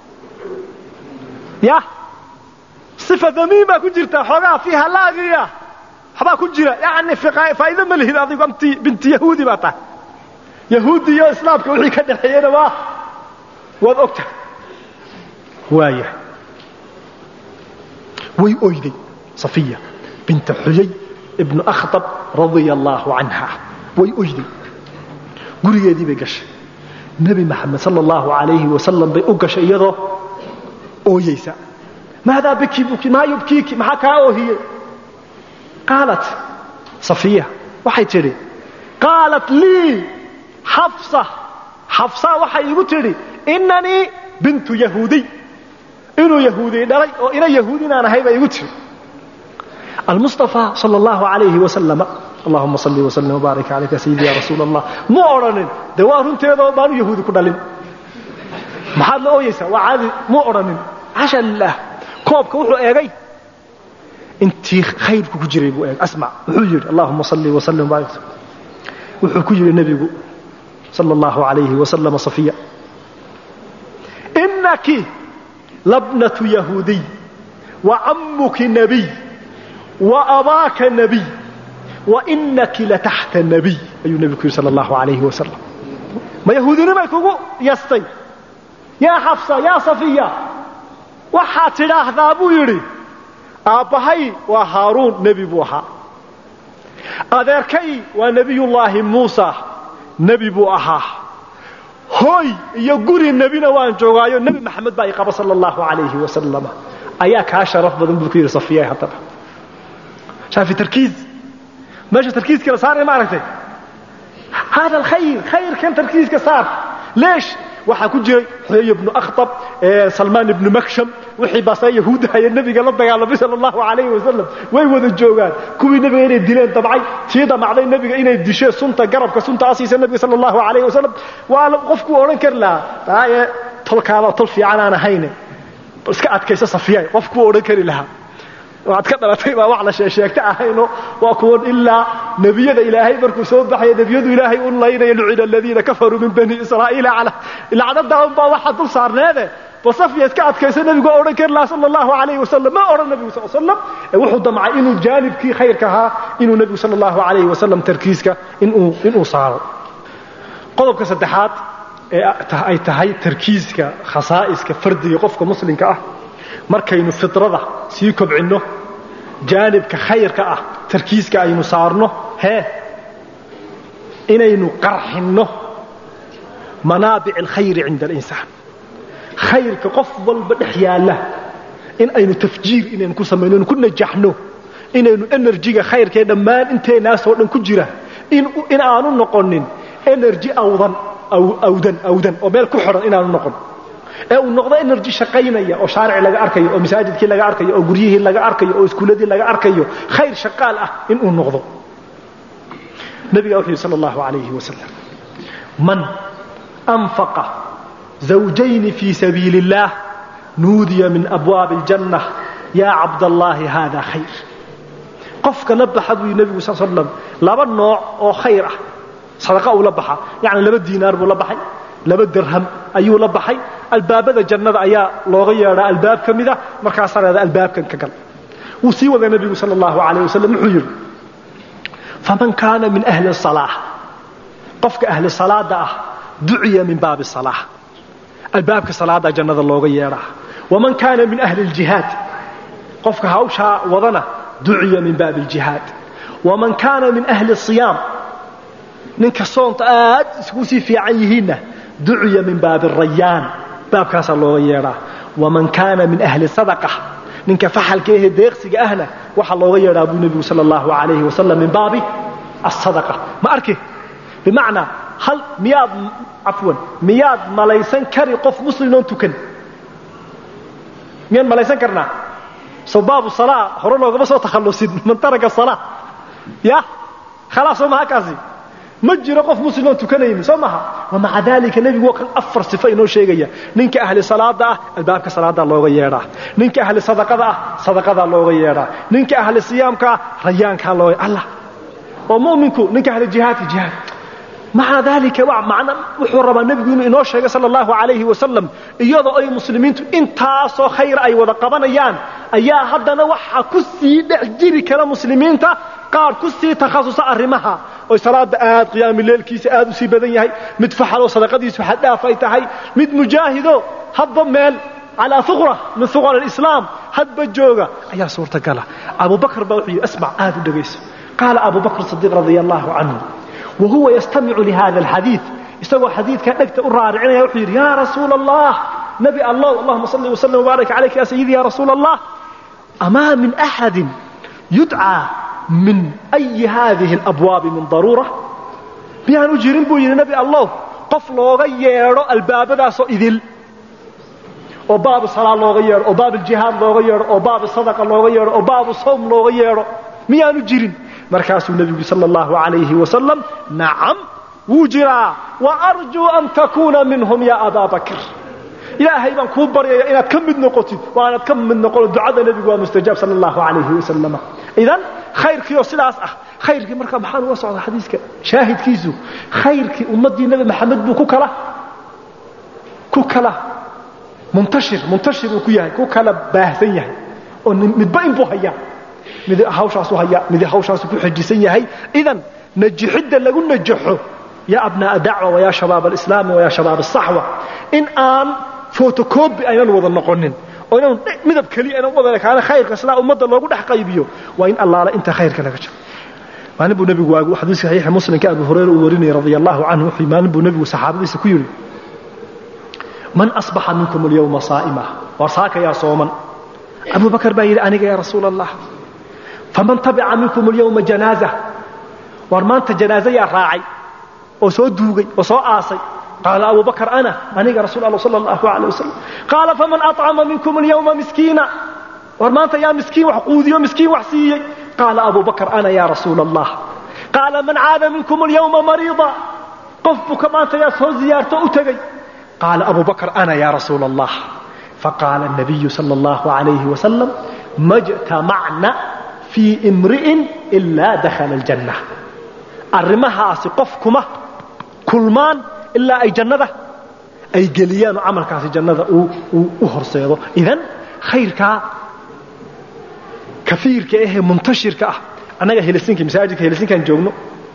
ya sifa damiin baa ku jirta xoogaa fiiha laagiya waxbaa ku jira yani faa'iido ma lihid adigu amti binti yahuudi baa tahay yahuudi iyo islaamka wixii ka dhexeeyena waa waad og tahay waaya way oyday safiya binta xuyay ibnu akhtab radia allaahu canha way oyday gurigeedii bay gashay nebi maxamed sala allahu calayhi wasalam bay u gashay iyadoo ooyeysa maadaa biki buki maa yubkiiki maxaa kaa oohiyey qaalat safiya waxay tidhi qaalat lii xafsa xafsa waxay igu tidhi inanii bintu yahuudiy inuu yahuudiy dhalay oo ina yahuud inaan ahay baa igu tiri almustafa sal allahu alayhi wasalama allahuma salli wasallim wbaarik calayka sayidi ya rasuul allah mu odhanin dee waa runteedoo baanu yahuudi ku dhalin maxaad la ooyeysaa waa caadi mu odhanin xasha lilah koobka wuxuu eegay intii khayrku ku jiray buu eegay asmac wuxuu yidhi allahuma salli wasallim wbaarik wuxuu ku yidhi nebigu sala allahu alayhi wasalama safiya inaki labnatu yahuudiy wa cammuki nabiy wa abaaka nabiy wa inaki lataxta nabiy ayuu nebigu ku yidhi sala allahu alayhi wasalam ma yahuudinimay kugu yastay yaa xafsa yaa safiya waxaad tidhaahdaa buu yidhi aabbahay waa haaruun nebi buu ahaa adeerkay waa nebiyullaahi muusa nebi buu ahaa hooy iyo guri nebina waan joogaayo nebi maxamed baa i qaba sala allahu calayhi wasalama ayaa kaa sharaf badan buu ku yidhi safiya haddaba shaafi tarkiis meesha tarkiiska la saaraya ma aragtay hada alkhayr khayrkan tarkiiska saar leesh waxaa ku jiray xuyay ibnu akhtab salmaan ibnu maksham wixii baasa yahuudda haya nebiga la dagaalamay sala allahu calayhi wasalam way wada joogaan kuwii nebiga inay dileen dabcay tii damacday nebiga inay dishee sunta garabka sunta asiisa nebiga sala allahu calayhi wasalam waa qofkuu odhan kari lahaa taaye tolkaada tol fiican aan ahayne iska adkayso safiyay qofkuu odhan kari lahaa waxaad ka dhalatay baa wax la sheesheegta ahayno waa kuwan ilaa nebiyada ilaahay markuu soo baxaya nebiyadu ilaahay u laynaya lucina aladiina kafaruu min bani israa'iila cala lacnadaa unbaa waxa dul saarneede basafyaad ka adkayso nebigu waa odhan kari laha sala allahu alayhi wasalam ma odhan nebigu sal slam ee wuxuu damcay inuu jaanibkii khayrka ahaa inuu nebigu sala allahu alayhi wasalam tarkiiska inuu inuu saaro qodobka saddexaad ee ay tahay tarkiiska khasaa'iska fardiga qofka muslimka ah markaynu fidrada sii kobcinno jaanibka khayrka ah tarkiiska aynu saarno hee inaynu qarxinno manaabic alkhayri cinda alinsaan khayrka qof walba dhex yaalla in aynu tafjiir inaynu ku samayno inu ku najaxno inaynu enerjiga khayrkaee dhammaan inteenaasoo dhan ku jira in aanu noqonin energy awdan awdan awdan oo meel ku xidhan inaanu noqon ee uu noqdo energy shaqaynaya oo shaarici laga arkayo oo masaajidkii laga arkayo oo guryihii laga arkayo oo iskuuladii laga arkayo khayr shaqaal ah inuu noqdo nabiga wuxuu yidhi sala allahu alayhi wasalam man anfaqa zawjayni fii sabiili اllah nuudiya min abwaabi اljanna yaa cabdallaahi hada khayr qofka la baxa buu yidhi nebigu sal slam laba nooc oo khayr ah sadaqa uu la baxa yacni laba diinaar buu la baxay laba dirham ayuu la baxay albaabada jannada ayaa looga yeedhaa albaab ka mida markaasaa leeda albaabkan ka gal wuu sii wadaa nebigu sala allahu alayh wasalam wuxuu yidhi faman kaana min ahli salaa qofka ahli salaada ah duciya min baabi salaa albaabka salaada jannada looga yeedhaa waman kaana min ahli ljihaad qofka hawshaa wadana duciya min baabi ljihaad waman kaana min ahli siyaam ninka soonta aad isku sii fiican yihiinna duciya min baabi rayaan baabkaasaa looga yeedhaa waman kaana min ahli sadaqa ninka faxalka ehe deeqsiga ahna waxaa looga yeedhaa buu nebigu sala allahu alayhi wasalam min baabi asadaqa ma arki bimacnaa hal miyaad cafwan miyaad malaysan kari qof muslimoon tukan miyaan malaysan karnaa soo baabu salaa hore loogama soo takhallusin man taraka salaa ya khalaas soo maha kaasi ma jiro qof muslimoo tukanaynin soo maha wamaca dalika nebigu waa kan afar sifo inoo sheegaya ninka ahli salaada ah albaabka salaadaa looga yeedhaa ninka ahli sadaqada ah sadaqadaa looga yeedhaa ninka ahli siyaamka ah rayaankaa looga allah oo muminku ninka ahli jihaadka jihaad maca dalika man wuxuu rabaa nebigu inuu inoo sheegay sala allahu alayhi wasalam iyadoo ay muslimiintu intaasoo khayr ay wada qabanayaan ayaa haddana waxa ku sii dhex jiri kara muslimiinta qaar ku sii takhasusa arrimaha oy salaada aad qiyaami leelkiisa aad u sii badan yahay mid faxaloo sadaqadiisu xaddhaaf ay tahay mid mujaahido hadba meel calaa uqra min uqar alislaam hadba jooga ayaa suurtagala abubakr baa wuxuu yidhi asmac aad u dhegayso qaala abu bakr sadiiq radia allahu canhu wa huwa yastamicu lihada alxadiid isagoo xadiidkaa dhegta u raaricinaya wuxuu yidhi yaa rasuula allah nabi allah allahuma salli wasallim wbaarak calayka ya sayidi ya rasuula allah amaa min axadin yudcaa min أyi hadihi اlabwaabi min daruura miyaan u jirin buu yidhi nebi allow qof looga yeedho albaabadaasoo idil oo baabu salaa looga yeedho oo baab aljihaad looga yeedho oo baabu sadaqa looga yeedho oo baabu sawm looga yeedho miyaanu jirin markaasuu nebigu sala allahu alayhi wasalam nacam wuu jiraa wa arjuu an takuuna minhum ya abaa bakr ilaahay baan kuu baryaya inaad ka mid noqotid waa inaad ka mid noqono ducada nebigu waa mustajaab sala allahu alayhi wasalam idan khayrkii oo sidaas ah khayrkii markaa maxaan uga socdaa xadiiska shaahidkiisu khayrkii ummaddii nebi maxamed buu ku kala ku kala muntashir muntashir uu ku yahay ku kala baahsan yahay oo midba inbuu hayaa mid hawshaasu hayaa mid hawshaasu ku xejisan yahay idan najixidda lagu najaxo yaa abnaa'a dacwa wayaa shabaab alislaami wayaa shabaab asaxwa in aan fotocobi aynan wada noqonin oo inaan midab keliya aynan wada ekaana khayrka sidaa ummadda loogu dhex qaybiyo waa in allaala inta khayrka laga jiro maalin buu nebigu waagu xadiiska saxiixa muslimka abu hurayra uu warinayay radia allahu canhu wuxuu maalin buu nebigu saxaabadiisa ku yidhi man asbaxa minkum alyawma saa'ima war saaka yaa sooman abu bakar baa yidhi aniga yaa rasuula allah faman tabica minkum alyawma janaaza war maanta janaaza yaa raacay oo soo duugay oo soo aasay qaala abu bakr ana aniga rasuul alla sala allahu alayh wasalam qaala faman acama minkum alyawma miskiina war maanta yaa miskiin wax quudiyo miskiin wax siiyey qaala abu bakr ana ya rasuula allah qaala man caada minkum alyawma mariida qof buka maanta yaa soo ziyaarto u tegey qaala abu bakr ana ya rasuula allah faqaala الnabiyu sala allahu alayhi wasalam majtamacna fii imri'in ilaa dakhala aljanna arrimahaasi qof kuma kulmaan ilaa ay jannada ay geliyaan oo camalkaasi jannada uu u horseedo idan khayrkaa kafiirka ahee muntashirka ah annaga helsinki masaajidka helsinkaan joogno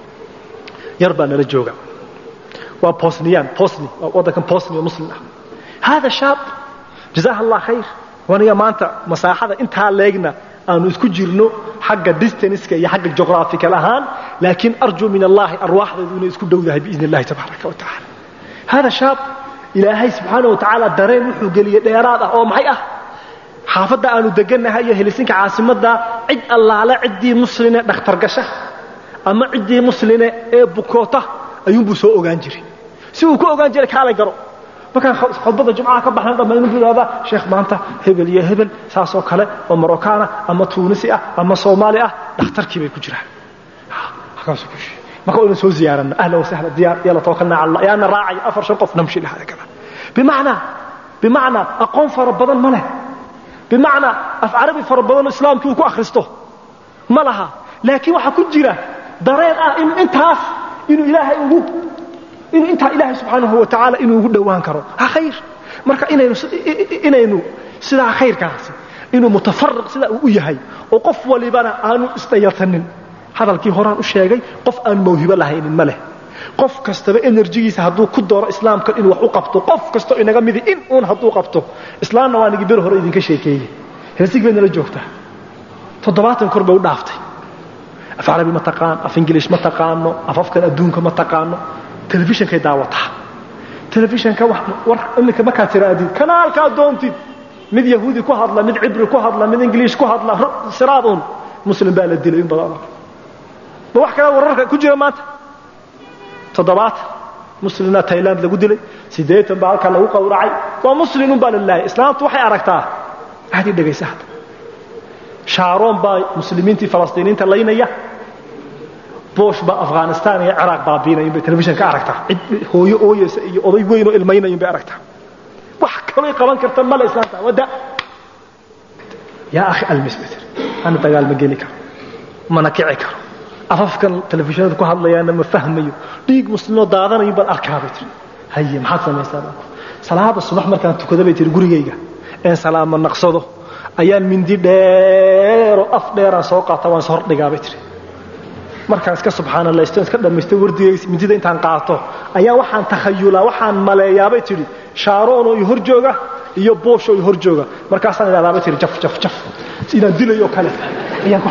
yar baa nala jooga waa bosniyan bosni waa waddankan bosni oo muslim ah hada shaab jazaha allah khayr waniga maanta masaaxada intaa leegna aanu isku jirno xagga distanska iyo xagga juqraafikal ahaan laakiin arjuu min allahi arwaaxdaydu inay isku dhowdahay biidn illahi tabaaraka wa tacala hada shaab ilaahay subxaana wa tacaala dareen wuxuu geliyey dheeraad ah oo maxay ah xaafadda aanu degannahay iyo helisinka caasimadda cid allaale ciddii musline dhakhtar gasha ama ciddii musline ee bukoota ayuunbuu soo ogaan jiray si uu ku ogaan jiray kaalay garo markaan khudbadda jumcaha ka baxna dhammaynu buu ihahdaa sheekh maanta hebel iyo hebel saasoo kale oo marocana ama tuunisi ah ama soomaali ah dhakhtarkii bay ku jiraan halkaasuu ku sheegay marka waynu soo ziyaaranno ahla wasahla diyaar yalla tawakkalna cala allah yaana raacaya afar shan qof namshi lahaa kala bimacnaa bimacnaa aqoon fara badan ma leh bimacnaa af carabi fara badanoo islaamkii uu ku akhristo ma laha laakiin waxaa ku jira dareen ah in intaas inuu ilaahay ugu inuu intaa ilaahay subxaanahu wa tacaala inuu ugu dhowaan karo ha khayr marka inaynu inaynu sidaa khayrkaasi inuu mutafariq sidaa uu u yahay oo qof walibana aanu isdhayatanin hadalkii horaan u sheegay qof aan mawhibo lahaynin ma leh qof kastaba enerjigiisa hadduu ku dooro islaamka inuu wax u qabto qof kastoo inaga midi in uun hadduu qabto islaamna waa nigi bir hore idinka sheekeeyey helsig bay nala joogtaa toddobaatan kor bay u dhaaftay af carabi ma taqaan af ingiliish ma taqaano afafkan adduunka ma taqaano telefishankay daawataa telefishanka war iminka markaad tiraadid kanaalkaa doontid mid yahuudi ku hadla mid cibri ku hadla mid ingiliish ku hadla siraad uun muslim baa la dilay in badan ma wax kale wararka ku jira maanta toddobaatan muslimna tailand lagu dilay siddeetan baa halkaa lagu qawracay waa muslimun baa lalaayay islaamtu waxay aragtaa aadii dhegaysa hadda shaaroon baa muslimiintii falastiiniinta laynaya boosh baa afghanistan iyo ciraaq baabiinayin bay telefishan ka aragtaa cid hooyo ooyeysa iyo oday weyn oo ilmaynayin bay aragtaa wax kalay qaban karta male islaamta wada yaa akhi almisbiter ana dagaal ma geli karo mana kici karo afafkan telefishinada ku hadlayaana ma fahmayo dhiig muslimoo daadanayo baan arkaa bay tiri haye maxaad samaysaa salaada subax markaan tukada bay tiri gurigayga een salaama naqsado ayaan mindi dheeroo af dheeraan soo qaata waan is hordhigaa bay tiri markaan iska subxaanalaysto iska dhammaysto wardigays mindida intaan qaato ayaa waxaan takhayulaa waxaan maleeyaabay tidhi shaaroonoo i hor jooga iyo boosho i hor jooga markaasaan idhahdaabay tihi jaf jaf jaf inaan dilayoo kale ayaan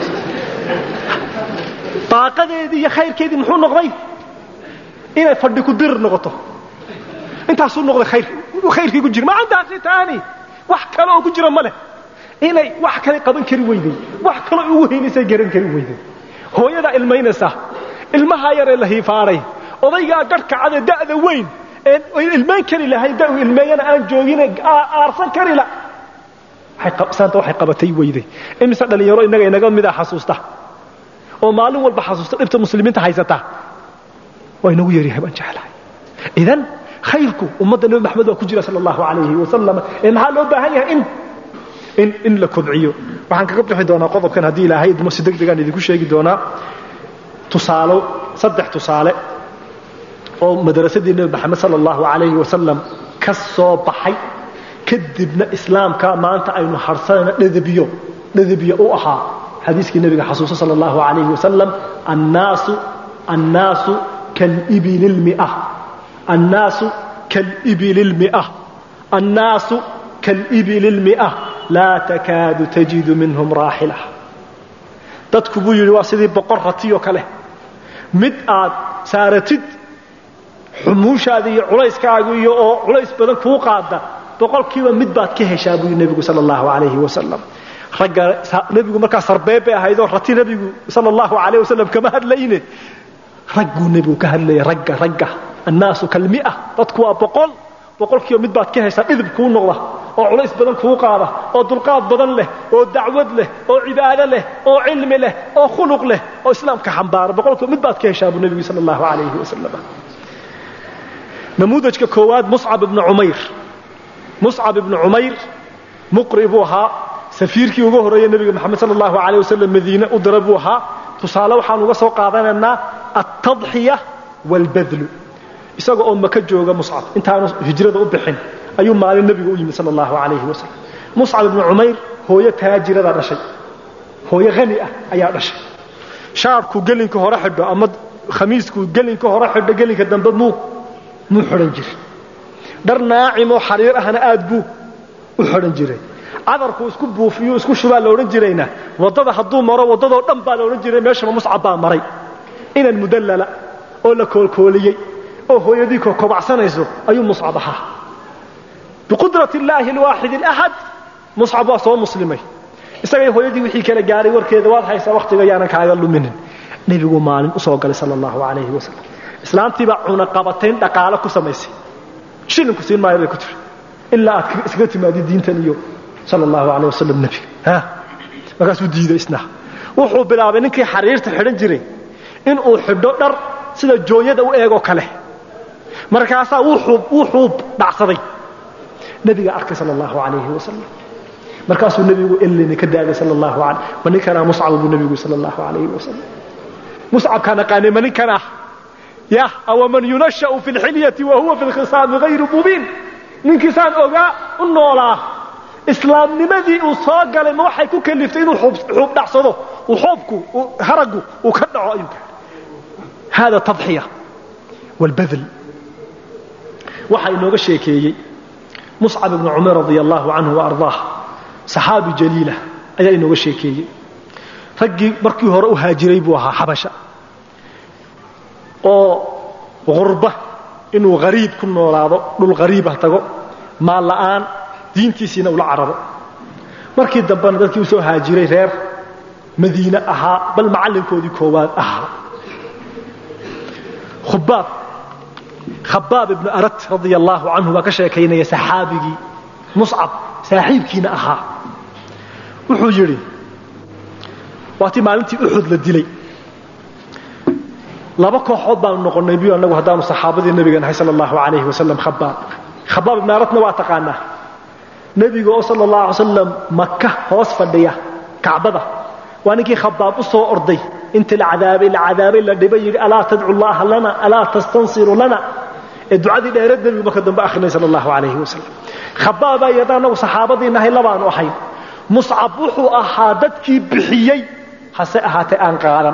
daaqadeedii iyo khayrkeedii muxuu noqday inay fadhi ku dir noqoto intaasuu noqday khayr khayrkii ku jira ma cindaasi taani wax kale oo ku jira ma leh inay wax kale qaban kari weyday wax kale ugu heynaysay garan kari weyday hooyadaa ilmaynaysa ilmahaa yaree la hiifaaray odaygaa garhka cade da'da weyn een ilmayn kari lahayn da ilmeeyana aan joogine aarsan kari la saanta waxay qabatay weyday imise dhallinyaro innaga inaga mida xasuusta oo maalin walba xasuusta dhibta muslimiinta haysata waa inagu yaryahay baan jeclahay idan khayrku ummadda nebi maxamed waa ku jira sala allahu calayhi wasalam ee maxaa loo baahan yahay in in in la kobciyo waxaan kaga bixi doonaa qodobkan haddii ilaahay idmo si deg degaan idinku sheegi doonaa tusaalo saddex tusaale oo madrasadii nebi maxamed sala allahu calayhi wasalam ka soo baxay kadibna islaamka maanta aynu harsanayna dhadabiyo dhadabiyo u ahaa xadiiskii nebiga xasuuso sala allahu calayhi wasalam annaasu annaasu kalibili lmia annaasu kalibili lmia annaasu kalibili lmia laa takaadu tajidu minhum raaxila dadku buu yidhi waa sidii boqor ratiyoo kale mid aad saaratid xumuushaada iyo culayskaagu iyo oo culays badan kuu qaada boqolkiiba mid baad ka heshaa buu yidhi nebigu sala allahu calayhi wasalam ragga nebigu markaa sarbeeb bay ahaydoo rati nebigu sala allahu calayh wasalam kama hadlayne ragguu nebigu ka hadlaya ragga ragga annaasu kalmia dadku waa boqol boqolkiiba mid baad ka heshaa dhidib kuu noqda oo culays badan kuu qaada oo dulqaad badan leh oo dacwad leh oo cibaado leh oo cilmi leh oo khuluq leh oo islaamka xambaara boqolkiiba mid baad ka heshaa buu nebigu sala allahu calayhi wasalam namuudajka koowaad muscab ibnu cumayr muscab ibnu cumayr muqri buu ahaa safiirkii ugu horreeye nebiga moxamed sala allahu calayh wasalam madiine u dira buu ahaa tusaale waxaan uga soo qaadanaynaa altadxiya waalbadlu isaga oo maka jooga muscab intaanu hijrada u bixin ayuu maalin nebiga u yimid sala allahu calayhi wasalam muscab ibnu cumayr hooyo taajiradaa dhashay hooyo hani ah ayaa dhashay shaarku gelinka hore xidho ama khamiisku gelinka hore xidho gelinka dambe muu muu xidhan jiray dhar naacimoo xariir ahna aad buu u xidhan jiray cadarku isku buufiyo isku shubaa la odhan jirayna waddada hadduu maro waddadoo dhan baa la odhan jiray meeshaba muscab baa maray inan mudallala oo la koolkooliyey oo hooyadii kokobacsanayso ayuu muscab ahaa biqudrat illaahi alwaaxid alaxad muscab waa soo muslimay isagay hooyadii wixii kala gaaray warkeeda waad haysaa wakhtiga yaanan kaaga luminin nebigu maalin usoo galay sala allahu calayhi wasalam islaamtiibaa cunaqabatayn dhaqaale ku samaysay shilinku siin maayo bay ku tiri ilaa aad iskaga timaadid diintan iyo sala allahu calayh wasalam nebiga markaasuu diiday isna wuxuu bilaabay ninkii xariirta xidhan jiray inuu xidho dhar sida jooyada u eegoo kale markaasaa wuxuu dhacsaday nebiga arkay sala allahu calayhi wasalam markaasuu nebigu elina ka daagay sala allahu alay ma ninkanaa muscab buu nebigu sala allahu calayhi wasalam muscabkaa naqaanay ma ninkan ah yah awaman yunasha'u fi lxilyati wa huwa fi lkhisaami hayru mubiin ninkiisaan ogaa u noolaa islaamnimadii uu soo galay ma waxay ku kaliftay inuu xuub dhacsado uu xoobku haraggu uu ka dhaco ayuu hada tadxiya wاlbadl waxaa inooga sheekeeyey muscab ibnu cumar radia allahu canhu waardaah saxaabi jaliila ayaa inooga sheekeeyey raggii markii hore u haajiray buu ahaa xabasha oo qurba inuu hariib ku noolaado dhul hariibah tago maal la'aan diintiisiina ula cararo markii dambena dadkii u soo haajiray reer madiine ahaa bal macallinkoodii koowaad ahaa khubaab khabaab ibnu arat radia allaahu canhu baa ka sheekaynaya saxaabigii muscab saaxiibkiina ahaa wuxuu yidhi waatii maalintii uxud la dilay laba kooxood baanu noqonnay biyu annagu haddaanu saxaabadii nebiga nahay sala allahu calayhi wasalam khabaab khabaab ibnu aratna waa taqaanaa nebiga oo sala allahu alay slam maka hoos fadhiya kacbada waa ninkii khabaab u soo orday inta la cadaabay la cadaabay la dhibay yidhi alaa tadcu llaha lana alaa tastansiru lana ee ducadii dheereed nebigu marka dambe akhrinay sala allahu calayhi wasalam khabaabaa yadha annagu saxaabadii nahay labaanu ahayn muscab wuxuu ahaa dadkii bixiyey hase ahaatee aan qaadan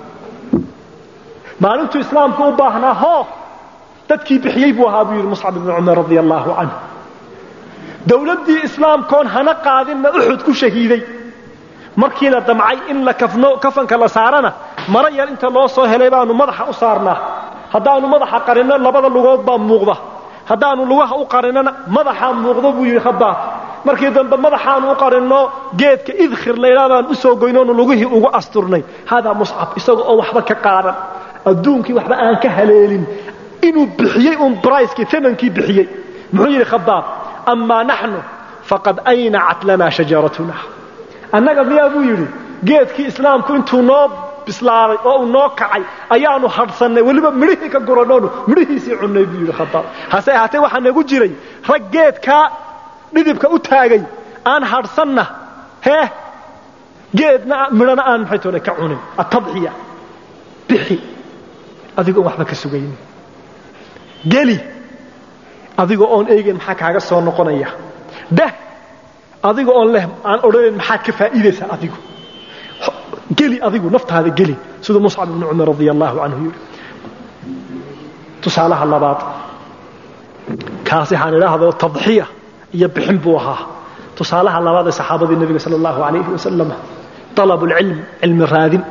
maalintuu islaamku u baahnaa hoo dadkii bixiyey buu ahaa buu yidhi muscab ibnu cumar radia allaahu canhu dowladdii islaamkoon hana qaadinna uxud ku shahiiday markii la damcay in la kafno kafanka la saarana mara yar inta loo soo helay baanu madaxa u saarnaa haddaanu madaxa qarinno labada lugood baa muuqda haddaanu lugaha u qarinnona madaxaa muuqdo buu yidhi khabaab markii dambe madaxaanu u qarinno geedka idkhir laydhaa baan u soo goynoonu lugihii ugu asturnay haadaa muscab isaga oo waxba ka qaadan adduunkii waxba aan ka haleelin inuu bixiyey uun bricekii tamankii bixiyey muxuu yidhi khabaab amaa naxnu faqad aynacat lanaa shajaratuna annaga miyaa buu yidhi geedkii islaamku intuu noo bislaaday oo uu noo kacay ayaanu hadhsannay weliba midhihii ka guranoonu midhihiisii cunnay buu yidhi khabaab hase ahaatee waxaa nagu jiray rag geedkaa dhidibka u taagay aan hadhsanna hee geedna midhana aan maxay toole ka cunin atadxiya bixi adigoo waxba ka sugaynin geli adigoo oon eegayn maxaa kaaga soo noqonaya dah adiga oon leh aan odhanayn maxaad ka faa'iidaysaa adigu geli adigu naftaada geli siduu muscab ibnu cumar radia allaahu canhu yidhi tusaalaha labaad kaasi waxaan idhaahdo tadxiya iyo bixin buu ahaa tusaalaha labaad ee saxaabadii nebiga sala allahu calayhi wasalam talabu lcilm cilmi raadin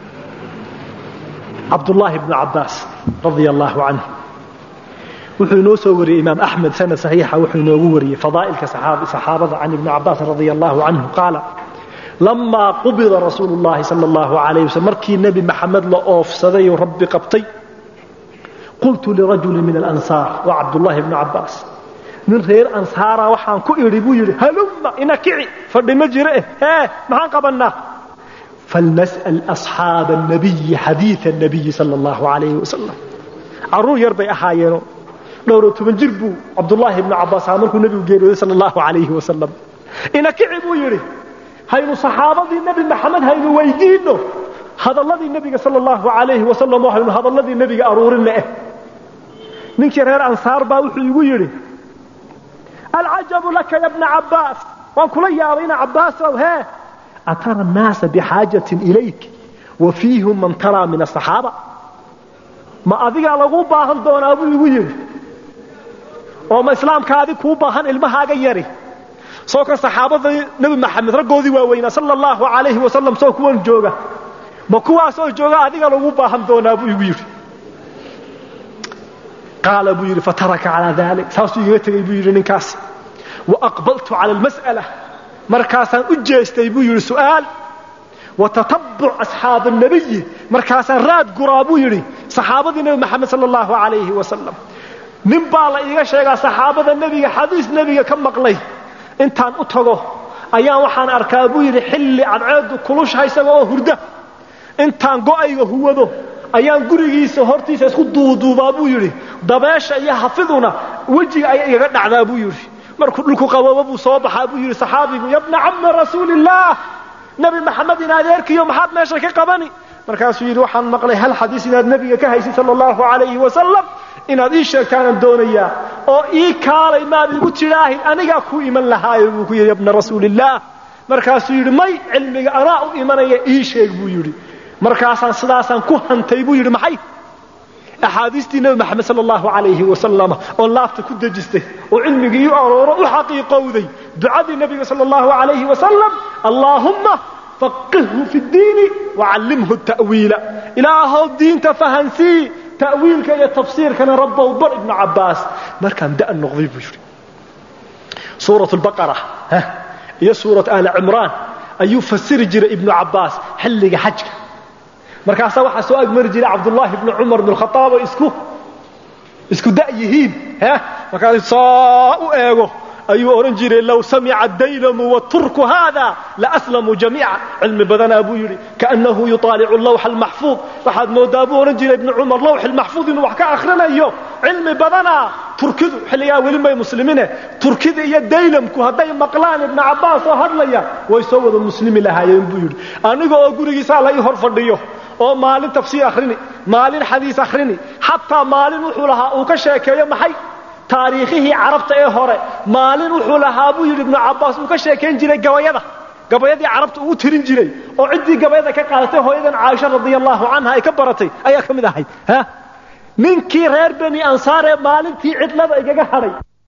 cabdullaahi bnu cabbaas radia allaahu canhu wuxuu inoo soo wariyey imaam axmed sanad saxiixa wuxuu inoogu wariyey fadaa'ilka saxaabada can ibni cabbaas radia allahu canhu qaala lamaa qubida rasuulu llahi sala allahu calayh waslm markii nebi maxamed la oofsaday oo rabbi qabtay qultu lirajuli min alansaar waa cabdullaahi bnu cabbaas nin reer ansaara waxaan ku idhi buu yidhi halumma ina kici fadhi ma jire eh hee maxaan qabannaa falnas'al asxaaba annabiyi xadiida annabiyi sala allahu calayhi wasalam carruur yar bay ahaayeenoo dhowro toban jir buu cabdullaahi ibnu cabbaas ahaa markuu nebigu geeriyooday sala allahu calayhi wasalam ina kici buu yidhi haynu saxaabadii nebi maxamed haynu weydiinno hadalladii nebiga sala allahu calayhi wasalam oo haynu hadalladii nebiga aruurinna eh ninkii reer ansaar baa wuxuu igu yidhi alcajabu laka ya bna cabbaas waan kula yaabay ina cabbaasow hee atara annaasa bixaajatin ilayk wa fiihum man taraa min asaxaaba ma adigaa lagu baahan doonaa buu igu yidhi oo ma islaamkaadi kuu baahan ilmahaaga yari soo kan saxaabadii nebi maxamed raggoodii waaweynaa sala allahu calayhi wasalam soo kuwan jooga ma kuwaasoo jooga adiga lagu baahan doonaa buu igu yidhi qaala buu yidhi fataraka calaa dalik saasuu igaga tegey buu yidhi ninkaas wa aqbaltu cala almas'ala markaasaan u jeestay buu yidhi su'aal wa tatabuc asxaaba annabiyi markaasaan raad guraa buu yidhi saxaabadii nebi maxamed sala allahu calayhi wasalam nin baa la iiga sheegaa saxaabada nebiga xadiis nebiga ka maqlay intaan u tago ayaan waxaan arkaa buu yidhi xilli cadceedu kulushaha isaga oo hurda intaan go'ayga huwado ayaan gurigiisa hortiisa isku duuduubaa buu yidhi dabeesha iyo hafiduna wejiga ayay igaga dhacdaa buu yidhi markuu dhulku qaboobo buu soo baxaa buu yidhi saxaabigu yabna cammi rasuulillaah nebi maxamed in adeerkiyo maxaad meesha ka qabani markaasuu yidhi waxaan maqlay hal xadiis inaad nebiga ka haysid sala allahu calayhi wasalam inaad ii sheegtaanaan doonayaa oo ii kaalay maad igu tidhaahin anigaa ku iman lahaayo buu ku yidhi yabna rasuulillaah markaasuu yidhi may cilmiga anaa u imanaya ii sheeg buu yidhi markaasaan sidaasaan ku hantay buu yidhi maxay axaadiistii nebi maxamed sala allahu calayhi wasalam oo laabta ku dejistay oo cilmigii u arooro u xaqiiqowday ducadii nebiga sala allahu calayhi wasalam allaahumma faqihhu fi ddiini wacallimhu ta'wiila ilaahow diinta fahansii ta'wiilka iyo tafsiirkana rabbow bar ibnu cabbaas markaan da' noqday buu yidhi suurat lbaqara iyo suurat aali cimraan ayuu fasiri jiray ibnu cabbaas xilliga xajka markaasaa waxaa soo agmari jiray cabdullaahi bni cumar bn khaaab oo isku isku da' yihiin markaas saa u eego ayuu odhan jiray low samica daylamu waturku haada laaslamuu jamiica cilmi badanaa buu yidhi kaannahu yuaalicu lawxa almaxfuud waxaad moodaa buu odhan jiray ibni cumar lawxi lmaxfuud inuu wax ka akhrinayo cilmi badanaa turkidu xilligaa weli may muslimiine turkida iyo daylamku hadday maqlaan ibna cabbaas oo hadlaya way soo wada muslimi lahaayeen buu yidhi aniga oo gurigiisaa la ii hor fadhiyo oo maalin tafsiir akhrini maalin xadiis akhrini xataa maalin wuxuu lahaa uu ka sheekeeyo maxay taariikhihii carabta ee hore maalin wuxuu lahaa buu yidhi ibnu cabbaas uu ka sheekayn jiray gabayada gabayadii carabta uu tirin jiray oo ciddii gabayada ka qaadatay hooyadan caaisha radia allahu canha ay ka baratay ayaa ka mid ahayd ninkii reer beni ansaar ee maalintii cidlada igaga hadhay